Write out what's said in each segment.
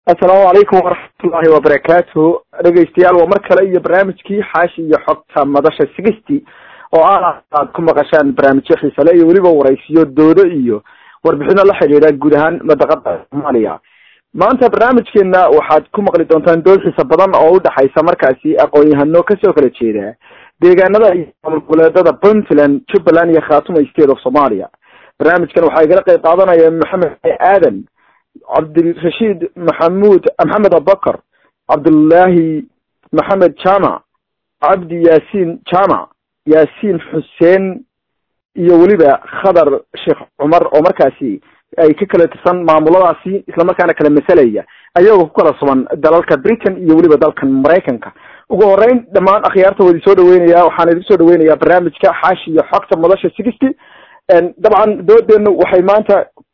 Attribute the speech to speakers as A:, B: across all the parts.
A: assalaamu calaykum waraxmatullaahi wabarakaatu dhegeystayaal waa mar kale iyo barnaamijkii xaashi iyo xogta madasha sixty oo ah aad ku maqashaan barnaamijyo xiisale iyo weliba waraysiyo doodo iyo warbixino la xidhiidha guud ahaan madaqada soomaaliya maanta barnaamijkeena waxaad ku maqli doontaan dood xiisa badan oo udhexaysa markaasi aqoon-yahano kasoo kala jeeda deegaanada iyo maamul goboleedada puntland jubbaland iyo khatuma state of somalia barnaamijkan waxaa igala qeyb qaadanaya maxamed aadan cabdirashiid maxamuud maxamed abubakar cabdullaahi maxamed jamac cabdi yaasiin jamac yaasiin xuseen iyo weliba khadar sheekh cumar oo markaasi ay ka kala tirsan maamuladaasi islamarkaana kala masalaya ayagoo ku kala suban dalalka britain iyo weliba dalkan maraykanka ugu horeyn dhammaan akhyaarta waa idin soo dhaweynaya waxaan idin soo dhaweynayaa barnaamijka xaashi iyo xogta madasha sixty dabcan doodeenu waxay maanta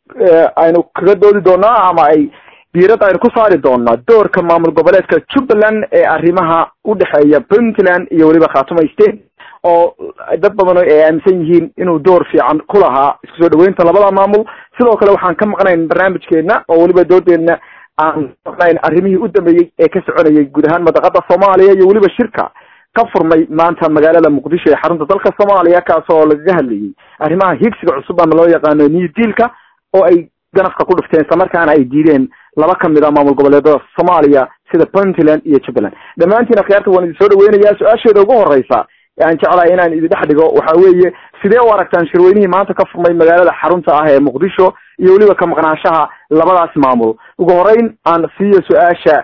A: aynu kaga doodi doonaa ama ay diirada aynu ku saari doonaa doorka maamul goboleedka jubbaland ee arrimaha udhexeeya puntland iyo weliba khatuma state oo dad badan ay aaminsan yihiin inuu door fiican ku lahaa isku soo dhaweynta labada maamul sidoo kale waxaan ka maqnayn barnaamijkeena oo weliba doodeena aan maqnayn arrimihii u dambeeyey ee ka soconayay guud ahaan madaqada soomaaliya iyo weliba shirka ka furmay maanta magaalada muqdisho ee xarunta dalka soomaaliya kaas oo lagaga hadlayay arrimaha higsiga cusub ama loo yaqaano new dealka oo ay ganafka ku dhufteen islamarkaana ay diideen laba kamid a maamul goboleedada soomaaliya sida puntland iyo jubbaland dhammaantiin akhyaarta waan idin soo dhaweynaya su-aasheeda ugu horeysa aan jeclahay inaan idin dhex dhigo waxa weeye sidee u aragtaan shirweynihii maanta ka furmay magaalada xarunta ah ee muqdisho iyo weliba ka maqnaanshaha labadaas maamul ugu horeyn aan siiyo su-aasha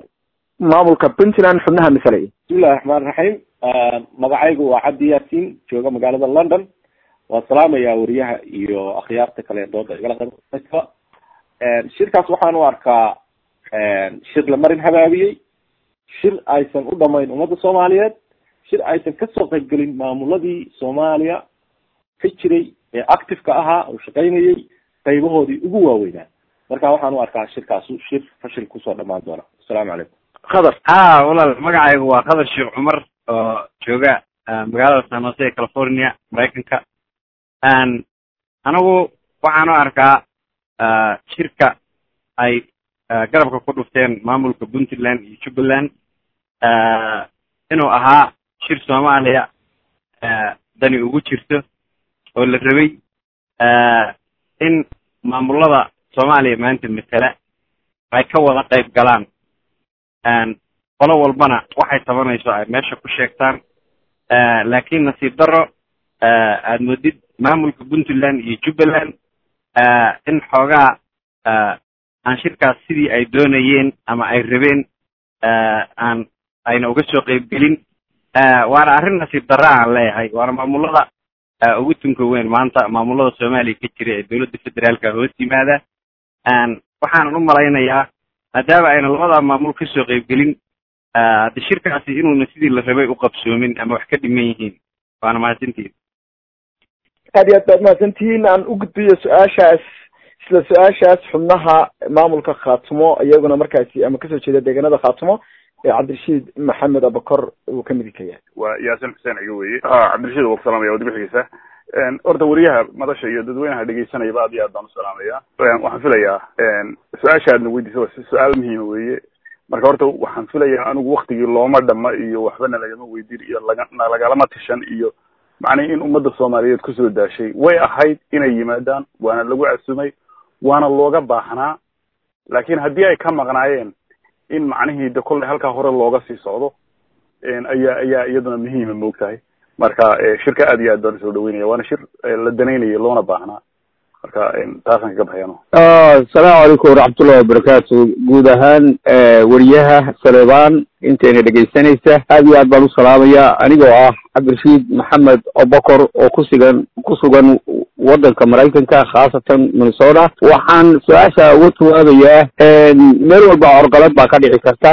A: maamulka puntland xubnaha masalaya
B: bismillahi raxmaan raxiim magacaygu waa cabdi yaasiin jooga magaalada london waan salaamayaa wariyaha iyo akhyaarta kale dooda igala qayb shirkaas waxaan u arkaa shir la marin habaabiyey shir aysan u dhamayn ummadda soomaaliyeed shir aysan kasoo qaybgelin maamuladii soomaaliya ka jiray ee active-ka ahaa oo shaqaynayay qaybahoodii ugu waaweynaa marka waxaan u arkaa shirkaasu shir fashil kusoo dhamaan doona assalaamu calaykum
A: khadar
C: ha walaal magacaygu waa khadar sheekh cumar oo jooga magaalada san jose ee california maraykanka anigu waxaan u arkaa shirka ay garabka ku dhufteen maamulka puntland iyo jubbaland inuu ahaa shir soomaaliya dani ugu jirto oo la rabay in maamulada soomaaliya maanta matela ay ka wada qayb galaan qolo walbana waxay tabanayso ay meesha ku sheegtaan laakiin nasiib daro aad moodid maamulka puntland iyo jubbaland in xoogaa aan shirkaas sidii ay doonayeen ama ay rabeen aan ayna uga soo qaybgelin waana arrin nasiib darra aan leeyahay waana maamulada ugu tunka weyn maanta maamulada soomaaliya ka jira ee dowladda federaalka hoos yimaada waxaanan u malaynayaa maadaama ayna labada maamul kasoo qaybgelin hadde shirkaasi inuuna sidii la rabay u qabsoomin ama wax ka dhiman yihiin waana mahadsantihin
A: aad iyo aad baad mahadsantihiin aan u gudbiyo su-aashaas isla su-aashaas xubnaha maamulka khaatumo iyaguna markaasi ama kasoo jeeda deegaanada khaatumo ee cabdirashiid maxamed abakor uu kamid ka yahay
D: waa yaasin xuseen iga weye cabdirashiid waa ku salaamaya waad bixigeysa horta wariyaha madasha iyo dadweynaha dhegeysanayaba aad iyo aad baan u salaamaya waxaan filayaa su-aasha aadna weydiisa waa su-aal muhiima weye marka horta waxaan filayaa anigu waktigii looma dhama iyo waxbana lagama weydiin iyo laga lagalama tishan iyo macnii in ummadda soomaaliyeed kusoo daashay way ahayd inay yimaadaan waana lagu casumay waana looga baahnaa laakiin haddii ay ka maqnaayeen in macnihii de kolley halkaa hore looga sii socdo ayaa ayaa iyaduna muhiima moogtahay marka shirka aad iyo aad baan usoo dhaweynaya waana shir la danaynaya loona baahnaa marka taasaan kaga baxyano
E: asalaamu calaykum waraxmatullahi wabarakaatu guud ahaan wariyaha saleebaan intayna dhegaysanaysa aad iyo aad baan u salaamaya anigoo ah cabdirashiid maxamed abakor oo kusugan ku sugan waddanka maraykanka khaasatan minnesota waxaan su-aasha uga jawaabayaa meel walba corqalad baa ka dhici karta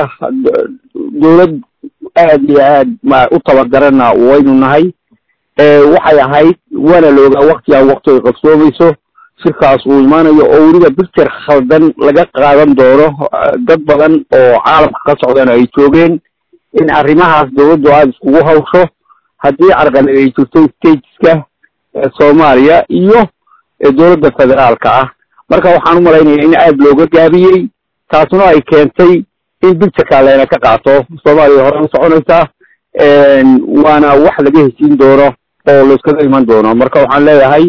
E: dowlad aad iyo aad ma u tabagarana waynu nahay waxay ahayd waana loogaa waktigaan wakti ay qabsoomayso shirkaas uu imaanayo oo weliba picture khaldan laga qaadan doono dad badan oo caalamka ka socdana ay joogeen in arrimahaas dowladdu aada iskugu hawsho haddii carqalad ay jirto stateska soomaaliya iyo dowladda federaalka ah marka waxaan u malaynaya in aada looga gaabiyey taasuna ay keentay in bictureka layna ka qaato soomaaliya hore u soconaysaa waana wax laga heshiin doono oo laiskaga iman doono marka waxaan leeyahay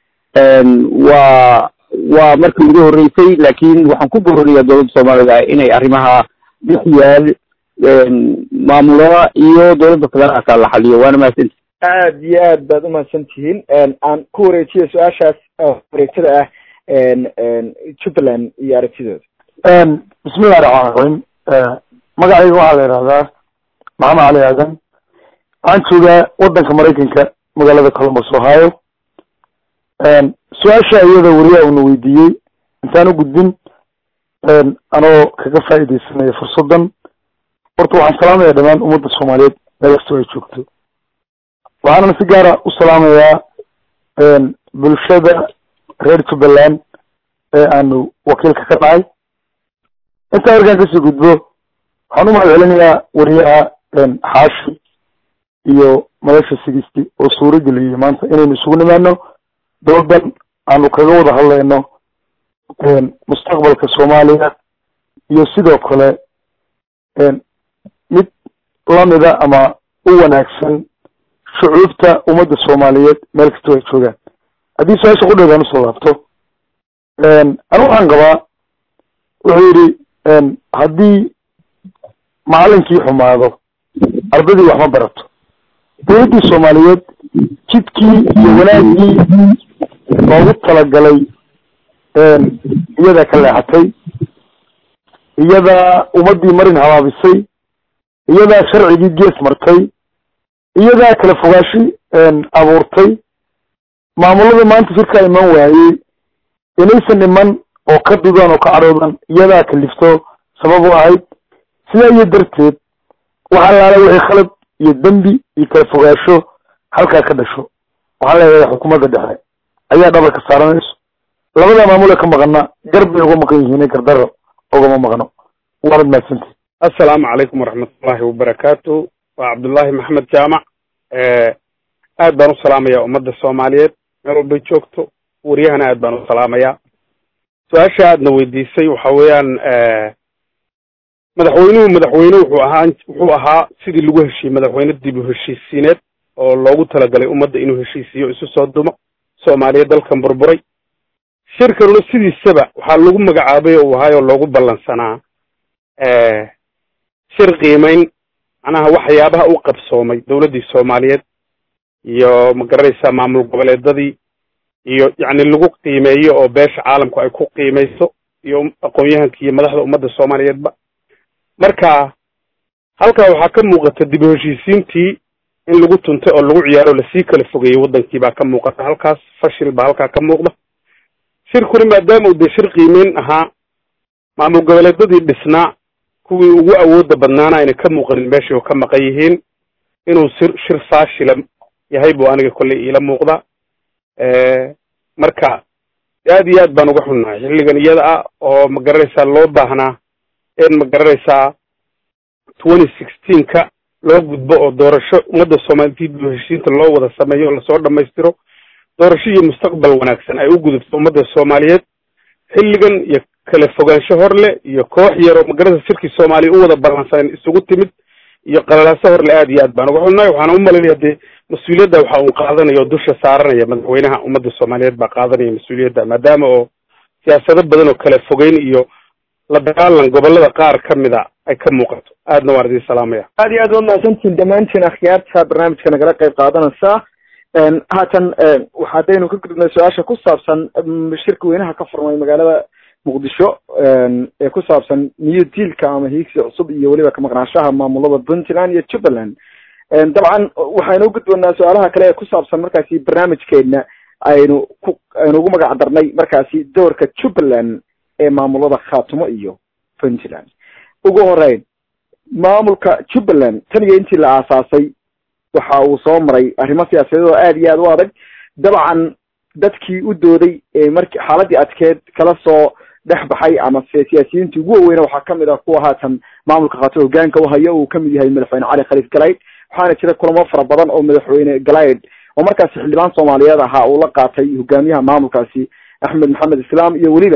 E: waa waa markii ugu horreysay laakiin waxaan ku boorinayaa dowladda soomaalida inay arrimaha dhex yaal maamulada iyo dowladda federaalka la xaliyo waana mahadsanti
A: aad iyo aad baad umahadsan tihiin aan ku wareejiyo su-aashaas wareegtada ah jubbaland iyo aragtidooda
F: bismillahi raxmaan raxiim magacayga waxaa la yidhahdaa maxamed cali aadan waxaan joogaa wadanka maraykanka magaalada columbus ohio su-aasha iyada wariyaha una weydiiyey intaan u gudbin anoo kaga faa'iidaysanaya fursaddan horta waxaan salaamaya dhammaan ummadda soomaaliyeed meel kastoo ay joogto waxaana si gaara u salaamayaa bulshada reer jubbaland ee aanu wakiilka ka nahay intaa markaan kasii gudbo waxaan u mahad celinayaa wariyaha xaashi iyo madasha sigisti oo suuro geliyey maanta inaynu isugu nimaano doodan aanu kaga wada hadlayno mustaqbalka soomaaliya iyo sidoo kale mid lamida ama u wanaagsan shucuubta ummadda soomaaliyeed meel kastoo ay joogaan haddii su-aasha qudheedaan usoo laabto anu waxaan qabaa wuxuu yidhi haddii macalinkii xumaado ardadii wax ma barato dowladdii soomaaliyeed jidkii iyo wanaaggii loogu talagalay iyadaa ka leexatay iyadaa ummaddii marin habaabisay iyadaa sharcigii gees martay iyadaa kala fogaashi abuurtay maamulada maanta shirkaa iman waayey inaysan iman oo ka dudaan oo ka cadhoodan iyadaa kalifto sabab u ahayd sidaa iyo darteed waxaa laala wixii khalad iyo dembi iyo kala fogaasho halkaa ka dhasho waxaan leeyahay xukuumadda dhexe ayaa dhabarka saaranayso labada maamule ka maqana gar bay uga maqan yihiin gardaro ugama maqno waanad mahadsantihi
G: assalaamu calaykum waraxmatullahi wabarakaatu waa cabdullaahi maxamed jaamac aad baan u salaamayaa ummadda soomaaliyeed meel walbay joogto wariyahana aad baan u salaamayaa su-aasha aadna weydiisay waxa weeyaan madaxweynuhu madaxweyne wuxuu ahaa wuxuu ahaa sidii lagu heshiiyey madaxweyne dib u heshiisiineed oo loogu talagalay ummadda inuu heshiisiiyo isu soo dumo soomaaliya dalkan burburay shirkanuna sidiisaba waxaa lagu magacaabay oo uu ahaay oo loogu ballansanaa shir qiimeyn macnaha waxyaabaha u qabsoomay dowladdii soomaaliyeed iyo magaranaysaa maamul goboleedadii iyo yacni lagu qiimeeyo oo beesha caalamku ay ku qiimayso iyo aqoon-yahanka iyo madaxda ummadda soomaaliyeedba marka halkaa waxaa ka muuqata dib u heshiisiintii in lagu tuntay oo lagu ciyaaro lasii kala fogeeyey waddankii baa ka muuqata halkaas fashil baa halkaa ka muuqda shirkuna maadaama uu dee shir qiimeyn ahaa maamul goboleedadii dhisnaa kuwii ugu awoodda badnaana ayna ka muuqanin meeshii oo ka maqan yihiin inuu sir shir faashila yahay buu aniga kolley iila muuqda marka aad iyo aad baan uga xunnahay xilligan iyada ah oo ma garanaysaa loo baahnaa in ma garanaysaa twenty sixteenka loo gudbo oo doorasho ummadda soomaaliyed dib u heshiinta loo wada sameeyo oo lasoo dhammaystiro doorasho iyo mustaqbal wanaagsan ay u gudubto ummadda soomaaliyeed xilligan iyo kala fogaansho horle iyo koox yar oo magaranaysa shirkii soomaaliya u wada ballansan isugu timid iyo qalalaaso horle aad iyo aad baan uga xunnahay waxaana u malaynaya dee mas-uuliyadda waxa uu qaadanaya oo dusha saaranaya madaxweynaha ummadda soomaaliyeed baa qaadanaya mas-uuliyadda maadaama oo siyaasado badan oo kala fogeyn iyo la dagaalan gobolada qaar ka mida ay ka muuqato aadna waan idin salaamaya
A: aad iyo aad waa mahadsantihin dhammaantiin akhyaarta barnaamijka nagala qayb qaadanaysaa haatan waxaadaynu ka gudubnay su-aasha ku saabsan shirka weynaha ka furmay magaalada muqdisho ee ku saabsan new dealka ama hiigsi cusub iyo weliba ka maqnaanshaha maamulada puntland iyo jubbaland dabcan waxaynu u gudboonaa su-aalaha kale ee ku saabsan markaasi barnaamijkeena aynu ku aynu ugu magac darnay markaasi doorka jubbaland ee maamulada khaatumo iyo puntland ugu horeyn maamulka jubbaland tan iyo intii la aasaasay waxa uu soo maray arrimo siyaasadeed oo aad iyo aad u adag dabcan dadkii u dooday ee marki xaaladii adkeed kala soo dhex baxay ama siyaasiyiintii ugu waweyna waxaa kamid ah kuwa haatan maamulka khaatumo hogaanka uhayo uu kamid yahay madaxweyne cali khaliif galayd waxaana jira kulamo fara badan oo madaxweyne galayd oo markaasi xildhibaan soomaaliyeed ahaa uu la qaatay hogaamiyaha maamulkaasi axmed maxamed islaam iyo weliba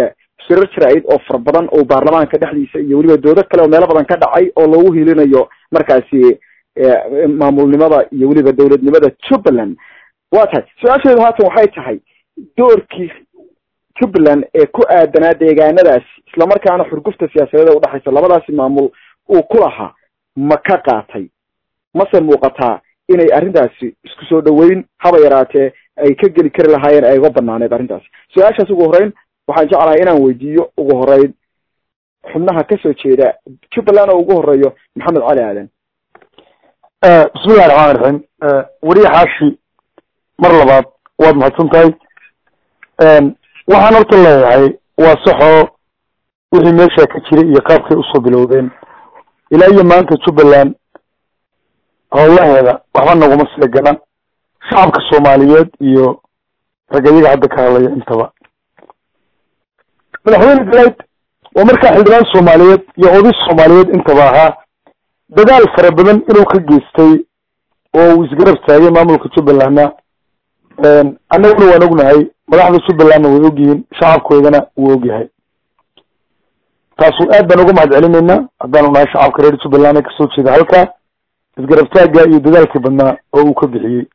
A: shirar jira-id oo fara badan oo baarlamaanka dhexdiisa iyo weliba doodo kale oo meelo badan ka dhacay oo loogu hiilinayo markaasi maamulnimada iyo weliba dowladnimada jubbaland waa tahay su-aasheedu haatan waxay tahay doorkii jubbaland ee ku aadanaa deegaanadaasi islamarkaana xurgufta siyaasadeeda udhexaysa labadaasi maamul uu ku lahaa ma ka qaatay mase muuqataa inay arrintaasi isku soo dhaweyn haba yaraatee ay ka geli kari lahaayeen ay uga banaaneed arrintaasi su-aashaas ugu horreyn waxaan jeclahay inaan weydiiyo ugu horeyn xubnaha kasoo jeeda jubbaland oo ugu horeeyo maxamed cali aadan
F: bismillahi raxmaan raxiim weriye xaashi mar labaad waad mahadsan tahay waxaan horta leeyahay waa saxoo wixii meesha ka jiray iyo qaabkay usoo bilowdeen ilaa iyo maanta jubbaland howlaheeda waxba naguma seegana shacabka soomaaliyeed iyo rag iyaga hadda ka hadlaya intaba madaxweyne galed waa markaa xildhibaan soomaaliyeed iyo oday soomaaliyeed intaba ahaa dadaal fara badan inuu ka geystay oo uu isgarab taagay maamulka jubbalandna annaguna waan ognahay madaxda jubbalandna way ogyihiin shacabkoodana wuu ogyahay taasu aad baan uga mahad celinaynaa haddaanu nahay shacabka reer jubbaland ee kasoo jeeda halkaa isgarab taagga iyo dadaalkii badnaa oo uu ka bixiyey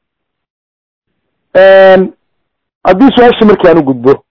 F: haddii su-aasha markii aan u gudbo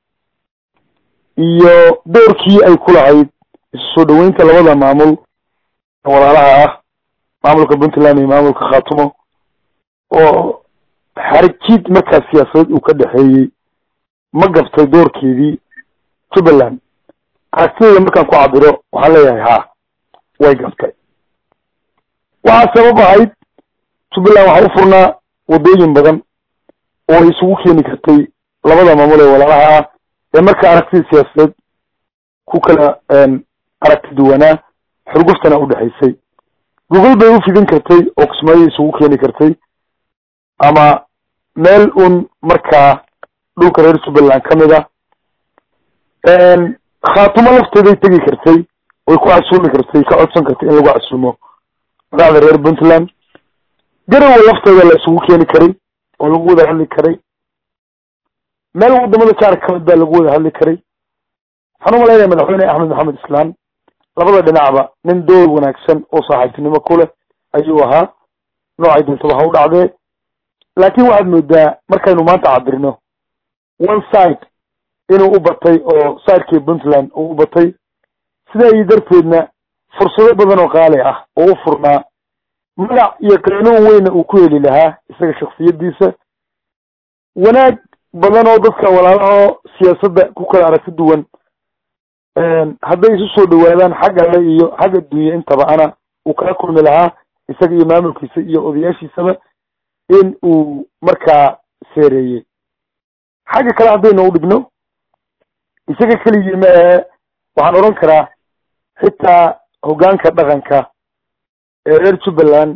F: iyo doorkii ay ku lahayd isu soo dhaweynta labada maamul walaalaha ah maamulka puntland iyo maamulka khatumo oo xarigjiid markaas siyaasadeed uu ka dhexeeyey ma gabtay doorkeedii jubbaland aragtideeda markaan ku cabiro waxaan leeyahay ha way gabtay waxaa sabab ahayd jubbaland waxaa u furnaa waddooyin badan oo ay isugu keeni kartay labada maamul ee walaalaha ah ee markaa aragtida siyaasadeed ku kala aragti duwanaa xurguftana udhexaysay gogol bay u fidin kartay oo kismaayo isugu keeni kartay ama meel un markaa dhulka reer jubbaland ka mid ah khaatumo lafteeday tegi kartay way ku casuumi kartay ka codsan kartay in lagu casuumo madaxda reer puntland garowa lafteeda la isugu keeni karay oo lagu wada hadli karay meel wadamada jaarka kamid baa lagu wada hadli karay waxaan umalaynaya madaxweyne axmed maxamed islaan labada dhinacba nin door wanaagsan oo saaxiibtinimo ku leh ayuu ahaa noocay doontaba ha u dhacdee laakin waxaad moodaa markaynu maanta cabirno one side inuu u batay oo sidekii puntland uu u batay sidaa iyo darteedna fursado badan oo qaali ah oo u furnaa magac iyo qaanuun weyna uu ku heli lahaa isaga shaksiyadiisa wanaag badan oo dadka walaalaho siyaasadda ku kala aragti duwan hadday isu soo dhawaadaan xag alle iyo xag adduunye intaba ana uu kala kulmi lahaa isaga iyo maamulkiisa iyo odayaashiisaba in uu markaa seereeyey xagga kale haddaynu u dhigno isaga keligii ma ahe waxaan odhan karaa xitaa hoggaanka dhaqanka ee reer jubbaland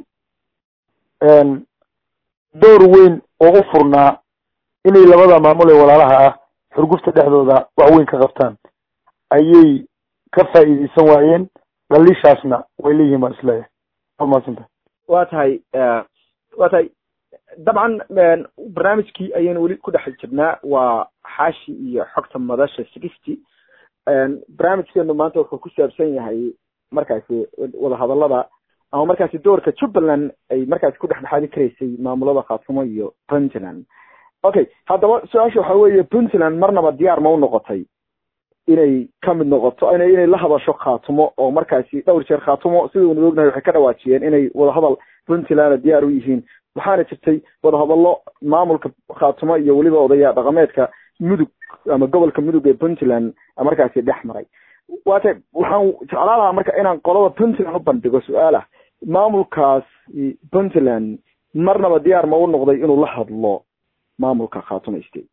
F: door weyn oo u furnaa inay labada maamul ee walaalaha ah xurgufta dhexdooda wax weyn ka qabtaan ayay ka faa'iideysan waayeen dhaliishaasna way leeyihiin baan isleeyahay waa mahadsantah
A: waa tahay waa tahay dabcan barnaamijkii ayaynu weli ku dhex jirnaa waa xaashi iyo xogta madasha sixty barnaamijkeenu maanta wuxuu ku saabsan yahay markaasi wadahadalada ama markaasi doorka jubbaland ay markaasi ku dhexdhexaadi karaysay maamulada khaatumo iyo puntland okay haddaba su-aasha waxa weeye puntland marnaba diyaar ma u noqotay inay kamid noqoto ina inay la hadasho khaatumo oo markaasi dhowr jeer khaatumo sidaynu ognahay waxay ka dhawaajiyeen inay wadahadal puntlandna diyaar u yihiin waxaana jirtay wadahadallo maamulka khaatumo iyo weliba odaya dhaqameedka mudug ama gobolka mudug ee puntland markaasi dhex maray waate waxaan jeclaan lahaa marka inaan qolada puntland u bandhigo su-aal ah maamulkaas puntland marnaba diyaar ma u noqday inuu la hadlo maamulka khaatumo state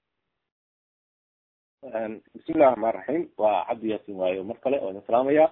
B: bismillahi raxmaan raxiim waa cabdi yaasin waayo mar kale oo idin salaamaya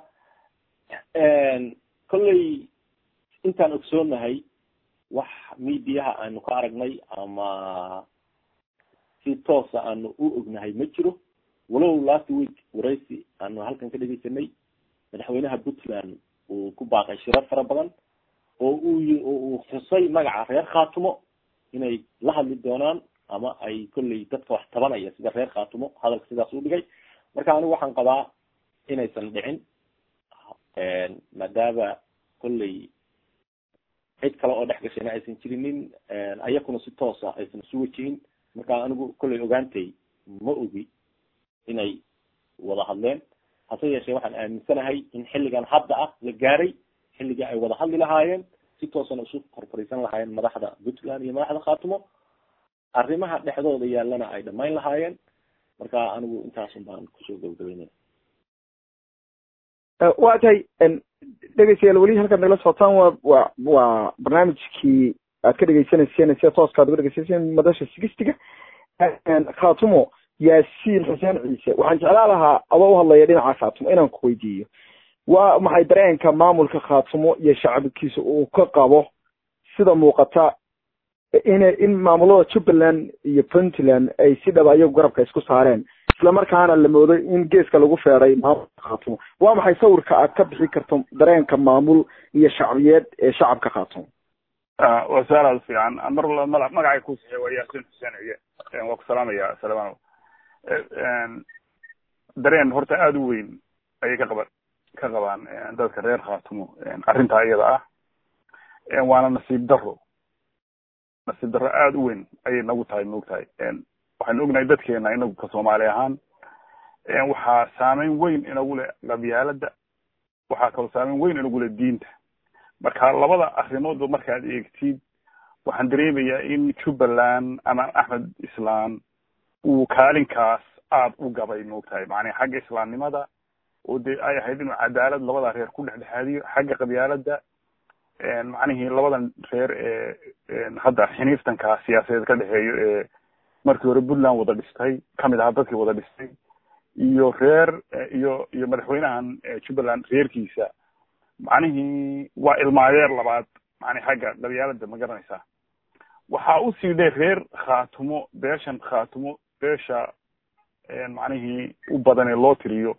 B: kolley intaan ogsoonahay wax mediaha aanu ka aragnay ama si toosa aanu u ognahay ma jiro walow last week waraysi aanu halkan ka dhegeysanay madaxweynaha puntland uu ku baaqay shirar fara badan oo uu uu xusay magaca reer khaatumo inay la hadli doonaan ama ay kolley dadka wax tabanaya sida reer khaatumo hadalka sidaas u dhigay marka anigu waxaan qabaa inaysan dhicin maadaama kolley cid kale oo dhex gashayna aysan jirinin ayakuna si toosa aysan isu wajihin marka anigu kolley ogaantay ma ogi inay wada hadleen hase yeeshee waxaan aaminsanahay in xilligan hadda ah la gaaray xilligii ay wada hadli lahaayeen si toosana isu korfariisan lahaayeen madaxda puntland iyo madaxda khaatumo arrimaha dhexdooda yaallana ay dhamayn lahaayeen marka anigu intaasun baan kusoo gabagabeynaya
A: waa tahay dhegeystayaal weli halkaad nagala socotaan waa wa waa barnaamijkii aad ka dhegeysaneyseen sida tooska ad uga dhegeysaneyseen madasha sigistiga khatumo yaasiin xuseen ciise waxaan jeclaa lahaa adoo uhadlaya dhinaca khatumo inaan ku weydiiyo waa maxay dareenka maamulka khatumo iyo shacabkiisa uu ka qabo sida muuqata in in maamulada jubbaland iyo puntland ay si dhaba iyagu garabka isku saareen isla markaana la moodo in geeska lagu feeday maamulka khaatumo waa maxay sawirka aad ka bixi karto dareenka maamul iyo shacbiyeed ee shacabka khaatumo
D: waa su-aal aada fiican mar walba ma magacay kusiiya waa yaasin xuseen ciye waa ku salaamaya salamaan dareen horta aada u weyn ayay ka qaba ka qabaan dadka reer khaatumo arrintaa iyada ah waana nasiib daro nasiib daro aada u weyn ayay nagu tahay maogtahay waxaynu ognahay dadkeena inagu ka soomaali ahaan waxaa saameyn weyn inagu leh qabyaalada waxaa kaloo saameyn weyn inagu leh diinta marka labada arrimoodba markaad eegtid waxaan dareemayaa in jubbaland ama axmed islaan uu kaalinkaas aada u gabay maogtahay macnaa xagga islaamnimada oo dee ay ahayd inuu cadaalad labada reer ku dhexdhexaadiyo xagga qabyaalada macnihii labadan reer ee hadda xiniiftanka siyaasadeed ka dhexeeyo ee markii hore puntland wada dhistay kamid ahaa dadkii wada dhistay iyo reer iyo iyo madaxweynahan jubbaland reerkiisa macnihii waa ilmaadeer labaad macni xagga qabyaalada ma garanaysaa waxaa usii dheer reer khaatumo beeshan khaatumo beesha macnihii u badan ee loo tiriyo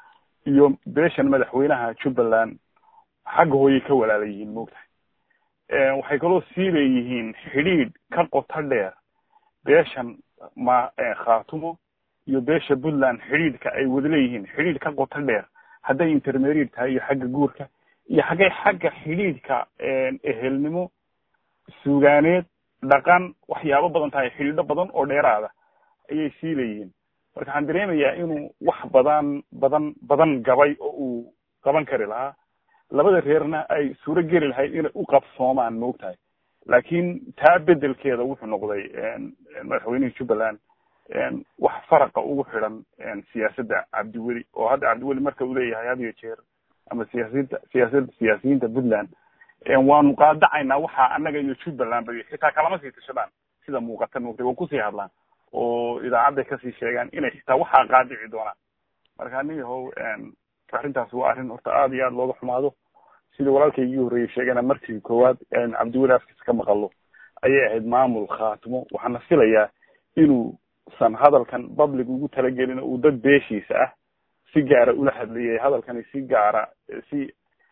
D: iyo beeshan madaxweynaha jubbaland xagga hooyay ka walaala yihiin maogtahay waxay kaloo sii leeyihiin xidhiidh ka qoto dheer beeshan ma khaatumo iyo beesha puntland xidhiidhka ay wada leeyihiin xidhiidh ka qoto dheer hadday intermediate tahay iyo xagga guurka iyo xaggay xagga xidhiidhka ehelnimo suugaaneed dhaqan waxyaabo badan tahay xidhiidho badan oo dheeraada ayay sii leeyihiin marka waxaan dareemayaa inuu wax badan badan badan gabay oo uu qaban kari lahaa labada reerna ay suuro geli lahayd inay u qabsoomaan maogtahay laakiin taa bedelkeeda wuxuu noqday madaxweynihii jubbaland wax faraqa ugu xidhan siyaasadda cabdiweli oo hadda cabdiweli marka uu leeyahay had iyo jeer ama siyaasiyinta siyaasada siyaasiyiinta puntland waanu qaadacaynaa waxaa annaga iyo jubbaland bay xitaa kalama sii tashadaan sida muuqata maogtay waa kusii hadlaan oo idaacadday kasii sheegaan inay xitaa waxaa qaadici doonaan marka nin yahow arrintaas waa arrin horta aada iyo aada looga xumaado sidii walaalkaygii horreeyey sheegana markii koowaad cabdiweli afkiisa ka maqalo ayay ahayd maamul khaatimo waxaana filayaa inuusan hadalkan public ugu talagelin uu dad beeshiisa ah si gaara ula hadlayay hadalkani si gaara si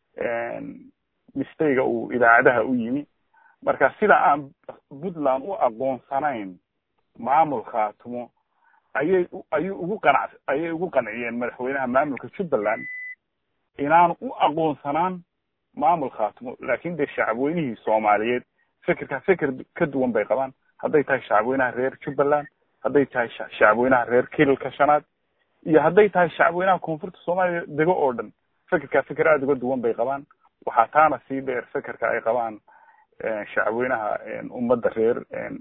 D: mistayga uu idaacadaha u yimi marka sida aan puntland u aqoonsanayn maamul khaatimo ayay ayuu ugu qanac ayay ugu qanciyeen madaxweynaha maamulka jubbaland inaanu u aqoonsanaan maamul khaatimo laakin dee shacabweynihii soomaaliyeed fikirka fikir ka duwan bay qabaan hadday tahay shacabweynaha reer jubbaland hadday tahay shacabweynaha reer kililka shanaad iyo hadday tahay shacabweynaha koonfurta soomaaliya dego oo dhan fikirka fikir aada uga duwan bay qabaan waxaa taana sii dheer fikirka ay qabaan shacabweynaha ummadda reer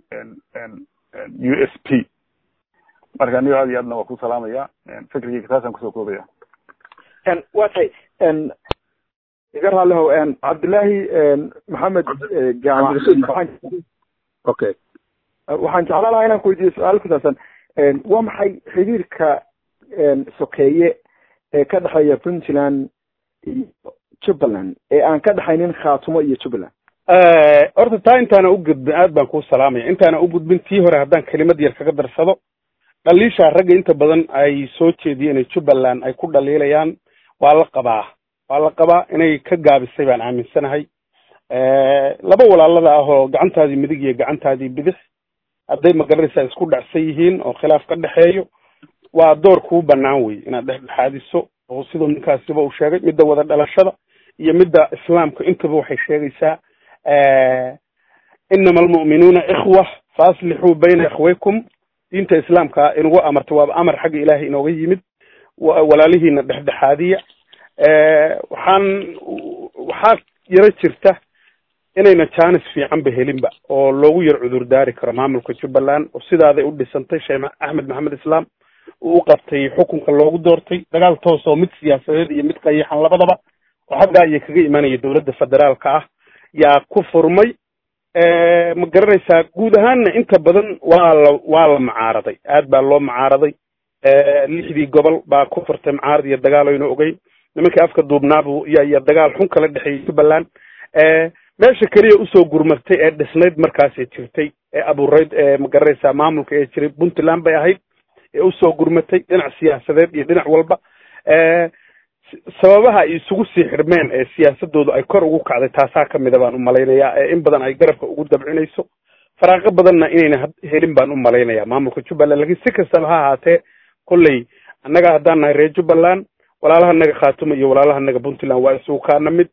D: u s p marka anigo aad iyo aadna waa ku salaamaya fikrigeyga taasaan kusoo koobaya
A: waa tahay iga raalihow cabdillaahi maxamed jaamac
E: okay
A: waxaan jeclaan lahaa inaan ku weydiiyo su-aal ku saabsan waa maxay xiriirka sokeeye ee ka dhexeeya puntland iyo jubbaland ee aan ka dhexaynin khaatumo iyo jubbaland
G: horta taa intaana u gudbin aad baan kuu salaamaya intaana u gudbin tii hore haddaan kelimad yar kaga darsado dhaliishaa ragga inta badan ay soo jeediyeen jubbaland ay ku dhaliilayaan waa la qabaa waa la qabaa inay ka gaabisay baan aaminsanahay laba walaalada ah oo gacantaadii midig iyo gacantaadii bidix hadday magaranaysaa isku dhacsan yihiin oo khilaaf ka dhexeeyo waa door kuu banaan wey inaad dhexdhexaadiso oo siduu ninkaasiba uu sheegay midda wada dhalashada iyo midda islaamka intaba waxay sheegaysaa inama almu'minuuna ikhwa faaslixuu bayna ikhwaykum diinta islaamka inugu amartay waaba amar xagga ilaahay inooga yimid walaalihiina dhexdhexaadiya waxaan waxaa yaro jirta inayna jaanis fiicanba helinba oo loogu yar cudur daari karo maamulka jubbaland oo sidaaday u dhisantay sheekh axmed maxamed islaam uu u qabtay xukunka loogu doortay dagaal toos oo mid siyaasadeed iyo mid qayaxan labadaba oo xaggaa iyo kaga imanaya dowladda federaalka ah yaa ku furmay ma garanaysaa guud ahaanna inta badan waa la waa la mucaaraday aad baa loo mucaaraday lixdii gobol baa ku furtay mucaarad iyo dagaal aynu ogeyn nimankii afka duubnaabu iyo iyo dagaal xun kala dhexeeyey jubbaland meesha keliya usoo gurmatay ee dhisnayd markaasay jirtay ee abuurayd ee ma garanaysaa maamulka ee jiray puntland bay ahayd ee usoo gurmatay dhinac siyaasadeed iyo dhinac walba sababaha ay isugu sii xirmeen ee siyaasadoodu ay kor ugu kacday taasaa kamida baan u malaynayaa ee in badan ay garabka ugu dabcinayso faraaqo badanna inayna helin baan u malaynayaa maamulka jubbaland lakiin si kastaba ha ahaatee kolley annaga haddaan nahay reer jubbaland walaalaha naga khaatumo iyo walaalaha naga puntland waa isugu kaana mid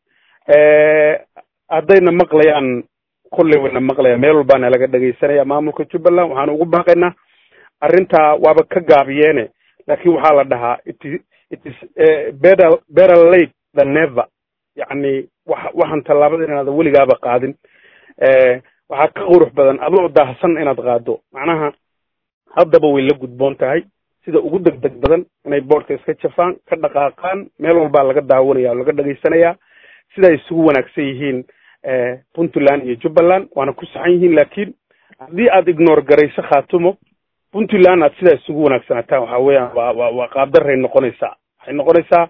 G: haddayna maqlayaan kolley wayna maqlayaan meel walbaana laga dhegaysanaya maamulka jubbaland waxaan ugu baaqaynaa arrintaa waaba ka gaabiyeene laakiin waxaa la dhahaa it it is better better late than never yacni wax waxaan tallaabada inaada weligaaba qaadin waxaa ka qurux badan adoo daahsan inaad qaado macnaha haddaba way la gudboon tahay sida ugu deg deg badan inay boodhka iska jafaan ka dhaqaaqaan meel walbaa laga daawanaya oo laga dhegaysanayaa siday isugu wanaagsan yihiin puntland iyo jubbaland waana ku saxan yihiin laakiin haddii aad ignore garayso khaatumo puntland aad sidaa isugu wanaagsanaataan waxa weeyaan waa waa waa qaabdaray noqonaysaa waxay noqonaysaa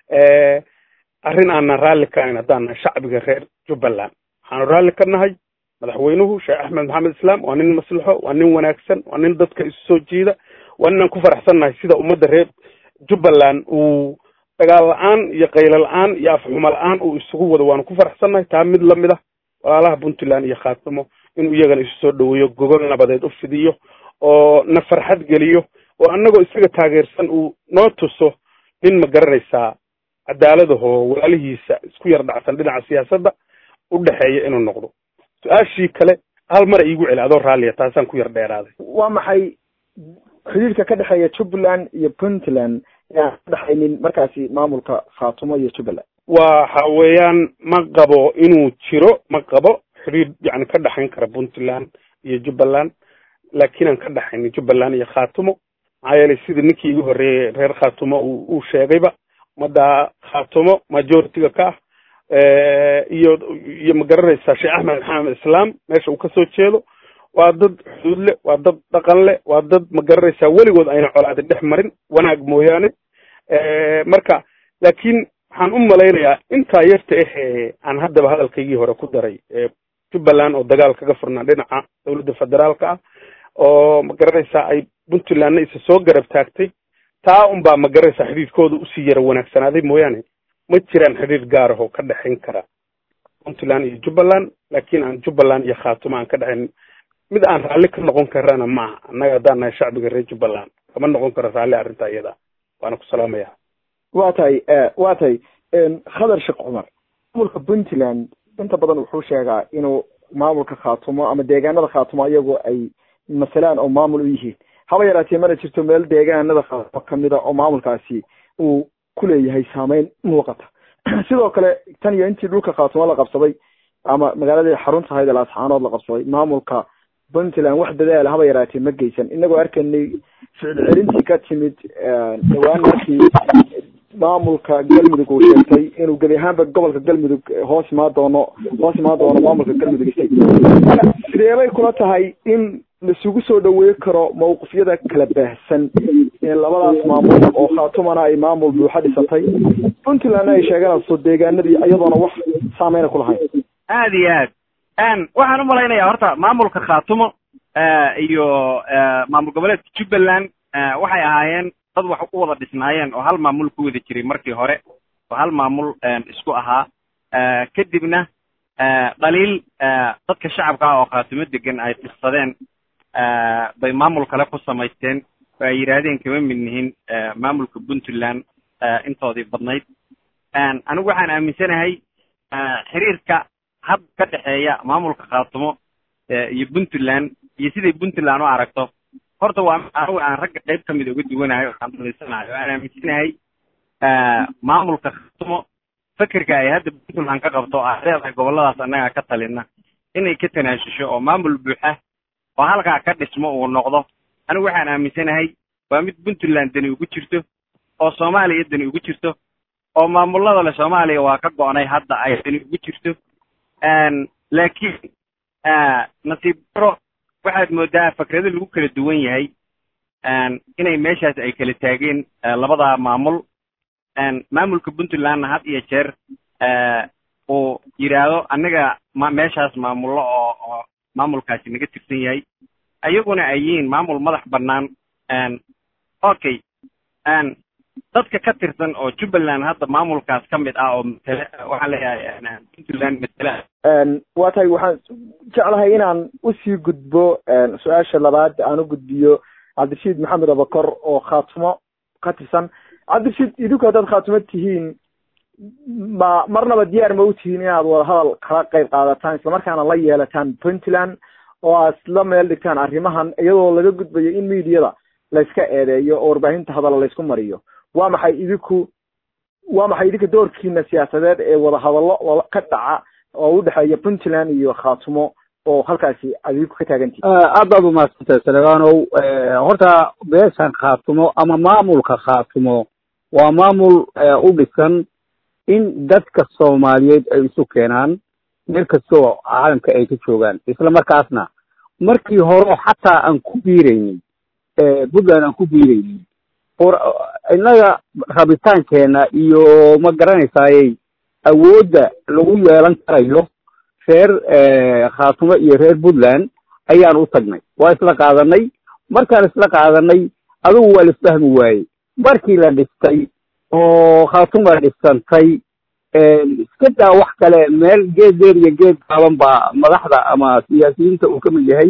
G: arrin aanan raalli ka ahayn haddaan nahay shacbiga reer jubbaland waxaanu raalli ka nahay madaxweynuhu sheekh axmed maxamed islaam waa nin maslaxo waa nin wanaagsan waa nin dadka isu soo jiida waa ninaan ku faraxsan nahay sida ummadda reer jubbaland uu dagaal la-aan iyo qaylo la-aan iyo afxumo la-aan uu isugu wado waanu ku faraxsan nahay taa mid lamid ah walaalaha puntland iyo khaatimo inuu iyagana isu soo dhaweeyo gogol nabadeed u fidiyo oo na farxad geliyo oo annagoo isaga taageersan uu noo tuso nin ma garanaysaa cadaaladahoo walaalihiisa isku yar dhacsan dhinaca siyaasadda u dhexeeya inuu noqdo su-aashii kale hal mara iigu celi adoo raalliya taasaan ku yar dheeraaday
A: waa maxay xiriirka ka dhexeeya jubbaland iyo puntland yaan ka dhexaynin markaasi maamulka khaatumo iyo jubbaland
G: waxa weeyaan ma qabo inuu jiro ma qabo xiriir yani ka dhexayn kara puntland iyo jubbaland laakiin aan ka dhexaynin jubbaland iyo khaatumo maxaa yeelay sidii ninkii igu horreeyey reer khaatumo uu sheegayba ummadda khaatumo majoritiga ka ah iyo iyo ma garanaysaa sheekh axmed maxamed islaam meesha uu kasoo jeedo waa dad xuduud le waa dad dhaqan le waa dad ma garanaysaa weligood ayna colaadin dhex marin wanaag mooyaane marka laakiin waxaan u malaynayaa intaa yarta ahee aan haddaba hadalkaygii hore ku daray jubbaland oo dagaal kaga furnaa dhinaca dowladda federaalka ah oo ma garanaysaa ay puntlandna isa soo garab taagtay taa unbaa ma garanaysaa xidhiidkooda usii yara wanaagsanaaday mooyaane ma jiraan xidhiir gaar ah oo ka dhexayn kara puntland iyo jubbaland laakiin aan jubbaland iyo khaatumo aan ka dhexayn mid aan raalli ka noqon karana ma aha annaga haddaan nahay shacbiga reer jubbaland kama noqon karo raalli arrintaa iyada waana ku salaamaya
A: waa tahay waa tahay khadar sheekh cumar maamulka puntland inta badan wuxuu sheegaa inuu maamulka khaatumo ama deegaanada khaatumo iyagu ay masalaan oo maamul u yihiin haba yaraatee mana jirto meel deegaanada khaatumo kamida oo maamulkaasi uu ku leeyahay saameyn muuqata sidoo kale tan iyo intii dhulka khaatumo la qabsaday ama magaaladii xarunta ahayd laasxaanood la qabsaday maamulka puntland wax dadaala haba yaraatee ma geysan inagoo arkaynay ficil celintii ka timid dhawaan markii maamulka galmudug uu sheegtay inuu gebi ahaanba gobolka galmudug hoos imaan doono hoos imaan doono maamulka galmudug state sideebay kula tahay in laisugu soo dhaweey karo mawqifyada kala baahsan ee labadaas maamul oo khaatumana ay maamul buuxa dhisatay puntlandna ay sheeganayso deegaanadii iyadoona wax saameyna ku lahayn
C: aad iyo aad waxaan u malaynayaa horta maamulka khaatumo iyo maamul goboleedka jubbaland waxay ahaayeen dad wax u wada dhisnaayeen oo hal maamul ku wada jiray markii hore oo hal maamul isku ahaa kadibna dhaliil dadka shacabka ah oo khaatumo degan ay tirsadeen bay maamul kale ku samaysteen oo ay yidhaahdeen kama mid nihin maamulka puntland intoodii badnayd anigu waxaan aaminsanahay xiriirka hadda ka dhexeeya maamulka khaatumo iyo puntland iyo siday puntland u aragto horta waa anigu aan ragga qayb ka mid uga duwanahay oo aan dhalinsanahay oo aan aaminsanahay maamulka khaatumo fekerka ay hadda puntland ka qabto ay leedahay gobolladaas annaga ka talina inay ka tanaasusho oo maamul buuxa oo halkaa ka dhismo uu noqdo anigu waxaan aaminsanahay waa mid puntland dani ugu jirto oo soomaaliya dani ugu jirto oo maamulada le soomaaliya waa ka go-nay hadda ay dani ugu jirto laakiin nasiib daro waxaad moodaa fakrado lagu kala duwan yahay inay meeshaas ay kala taageen labada maamul maamulka puntlandna had iyo jeer uu yidhaahdo annaga ma meeshaas maamullo oo oo maamulkaasi naga tirsan yahay ayaguna ay yihiin maamul madax bannaan okay dadka ka tirsan oo jubbaland hadda maamulkaas ka mid ah oo matele waxaan leeyahay puntland matela
A: waa tahay waxaan jeclahay inaan usii gudbo su-aasha labaad aan u gudbiyo cabdirashiid maxamed abakor oo khaatumo ka tirsan cabdirashiid idinku haddaad khaatumo tihiin ma marnaba diyaar ma u tihiin inaad wadahadal kala qayb qaadataan islamarkaana la yeelataan puntland oo aad isla meel dhigtaan arrimahan iyadoo laga gudbayo in mediada layska eedeeyo oo warbaahinta hadalla laysku mariyo waa maxay idinku waa maxay idinka doorkiina siyaasadeed ee wadahadallo ka dhaca oo udhexeeya puntland iyo khaatumo oo halkaasi aad idinku ka taagantihi
E: aad baad umahadsantahay salebanow horta beeshan khaatumo ama maamulka khaatumo waa maamul u dhisan in dadka soomaaliyeed ay isu keenaan meel kastoo caalamka ay ka joogaan isla markaasna markii hore xataa aan ku biiraynin puntland aan ku biiraynin innaga rabitaankeena iyo ma garanaysayey awoodda lagu yeelan karayo reer khaatumo iyo reer puntland ayaan u tagnay waa isla qaadanay markaan isla qaadanay adigu waa la isfahmi waayey markii la dhistay oo khaatuma dhisantay iska daa wax kale meel geed dheer iyo geed gaaban baa madaxda ama siyaasiyiinta uu ka mid yahay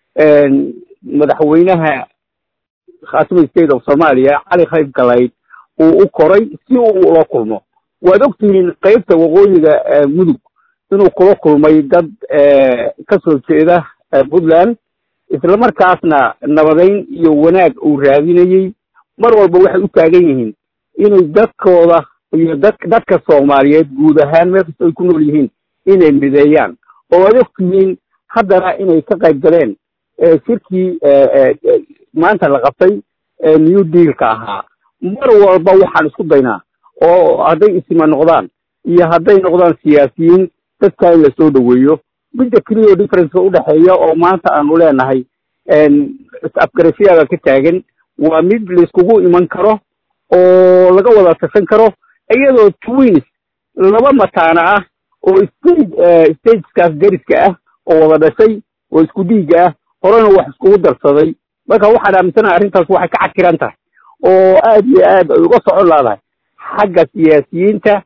E: madaxweynaha khaatuma state of somalia cali khayb galayd uu u koray si uu ula kulmo waad ogtihiin qeybta waqooyiga mudug inuu kula kulmay dad ka soo jeeda puntland isla markaasna nabadeyn iyo wanaag uu raadinayey mar walba waxay u taagan yihiin inay dadkooda iyo dad dadka soomaaliyeed guud ahaan meel kasta ay ku nool yihiin inay mideeyaan oo ad ogtihiin haddana inay ka qayb galeen shirkii maanta la qabtay new dealka ahaa mar walba waxaan isku daynaa oo hadday isima noqdaan iyo hadday noqdaan siyaasiyiin dadka in lasoo dhaweeyo midda keliyo differenceka udhexeeya oo maanta aanu leenahay is-afgarashyaada ka taagan waa mid laiskugu iman karo oo laga wada tashan karo iyadoo twins laba mataana ah oo stage stageskaas dariska ah oo wada dhashay oo isku dhiiga ah horena wax iskugu darsaday marka waxaan aaminsanahay arrintaas waxay ka cakiran tahay oo aad iyo aad ay uga socon laadahay xagga siyaasiyiinta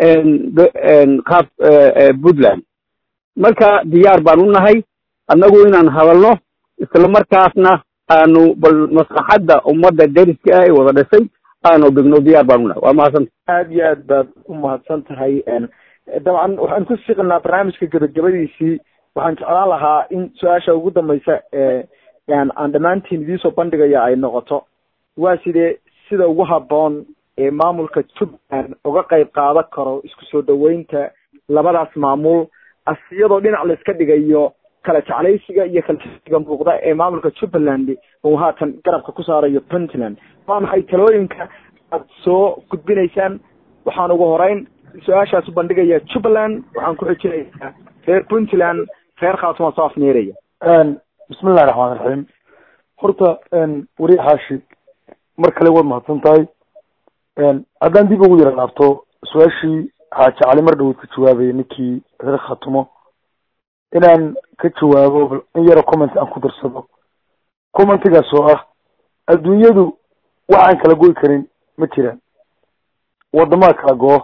E: qaab puntland marka diyaar baan u nahay annagu inaan hadalno isla markaasna aanu bal maslaxadda ummadda dariska ah ee wada dhashay aanu dhigno diyaar baan u nahay waa mahadsanta
A: aad iyo aad baad u mahadsan tahay dabcan waxaan ku siqnaa barnaamijka gabagabadiisii waxaan jeclaan lahaa in su-aasha ugu dambaysa aan dhammaantiin idiinsoo bandhigaya ay noqoto waa sidee sida ugu habboon ee maamulka jubbaland uga qayb qaadan karo isku soo dhaweynta labadaas maamul asiyadoo dhinac la iska dhigayo kala jeclaysiga iyo kala jeclaysiga muuqda ee maamulka jubbaland uu haatan garabka ku saarayo puntland waa maxay talooyinka aad soo gudbinaysaan waxaan ugu horeyn su-aashaas u bandhigaya jubbaland waxaan ku xijinayaa reer puntland reer khaatuma soo afneeraya
F: bismillahi raxmaan raxiim horta weri xaashi mar kale waad mahadsan tahay haddaan dib ugu yara laabto su-aashii xaaji cali mar dhawood ka jawaabaya ninkii reer khatumo inaan ka jawaabo in yaro comment aan ku darsado commentigaas oo ah adduunyadu waxaan kala goy karin ma jiraan waddamaa kala goo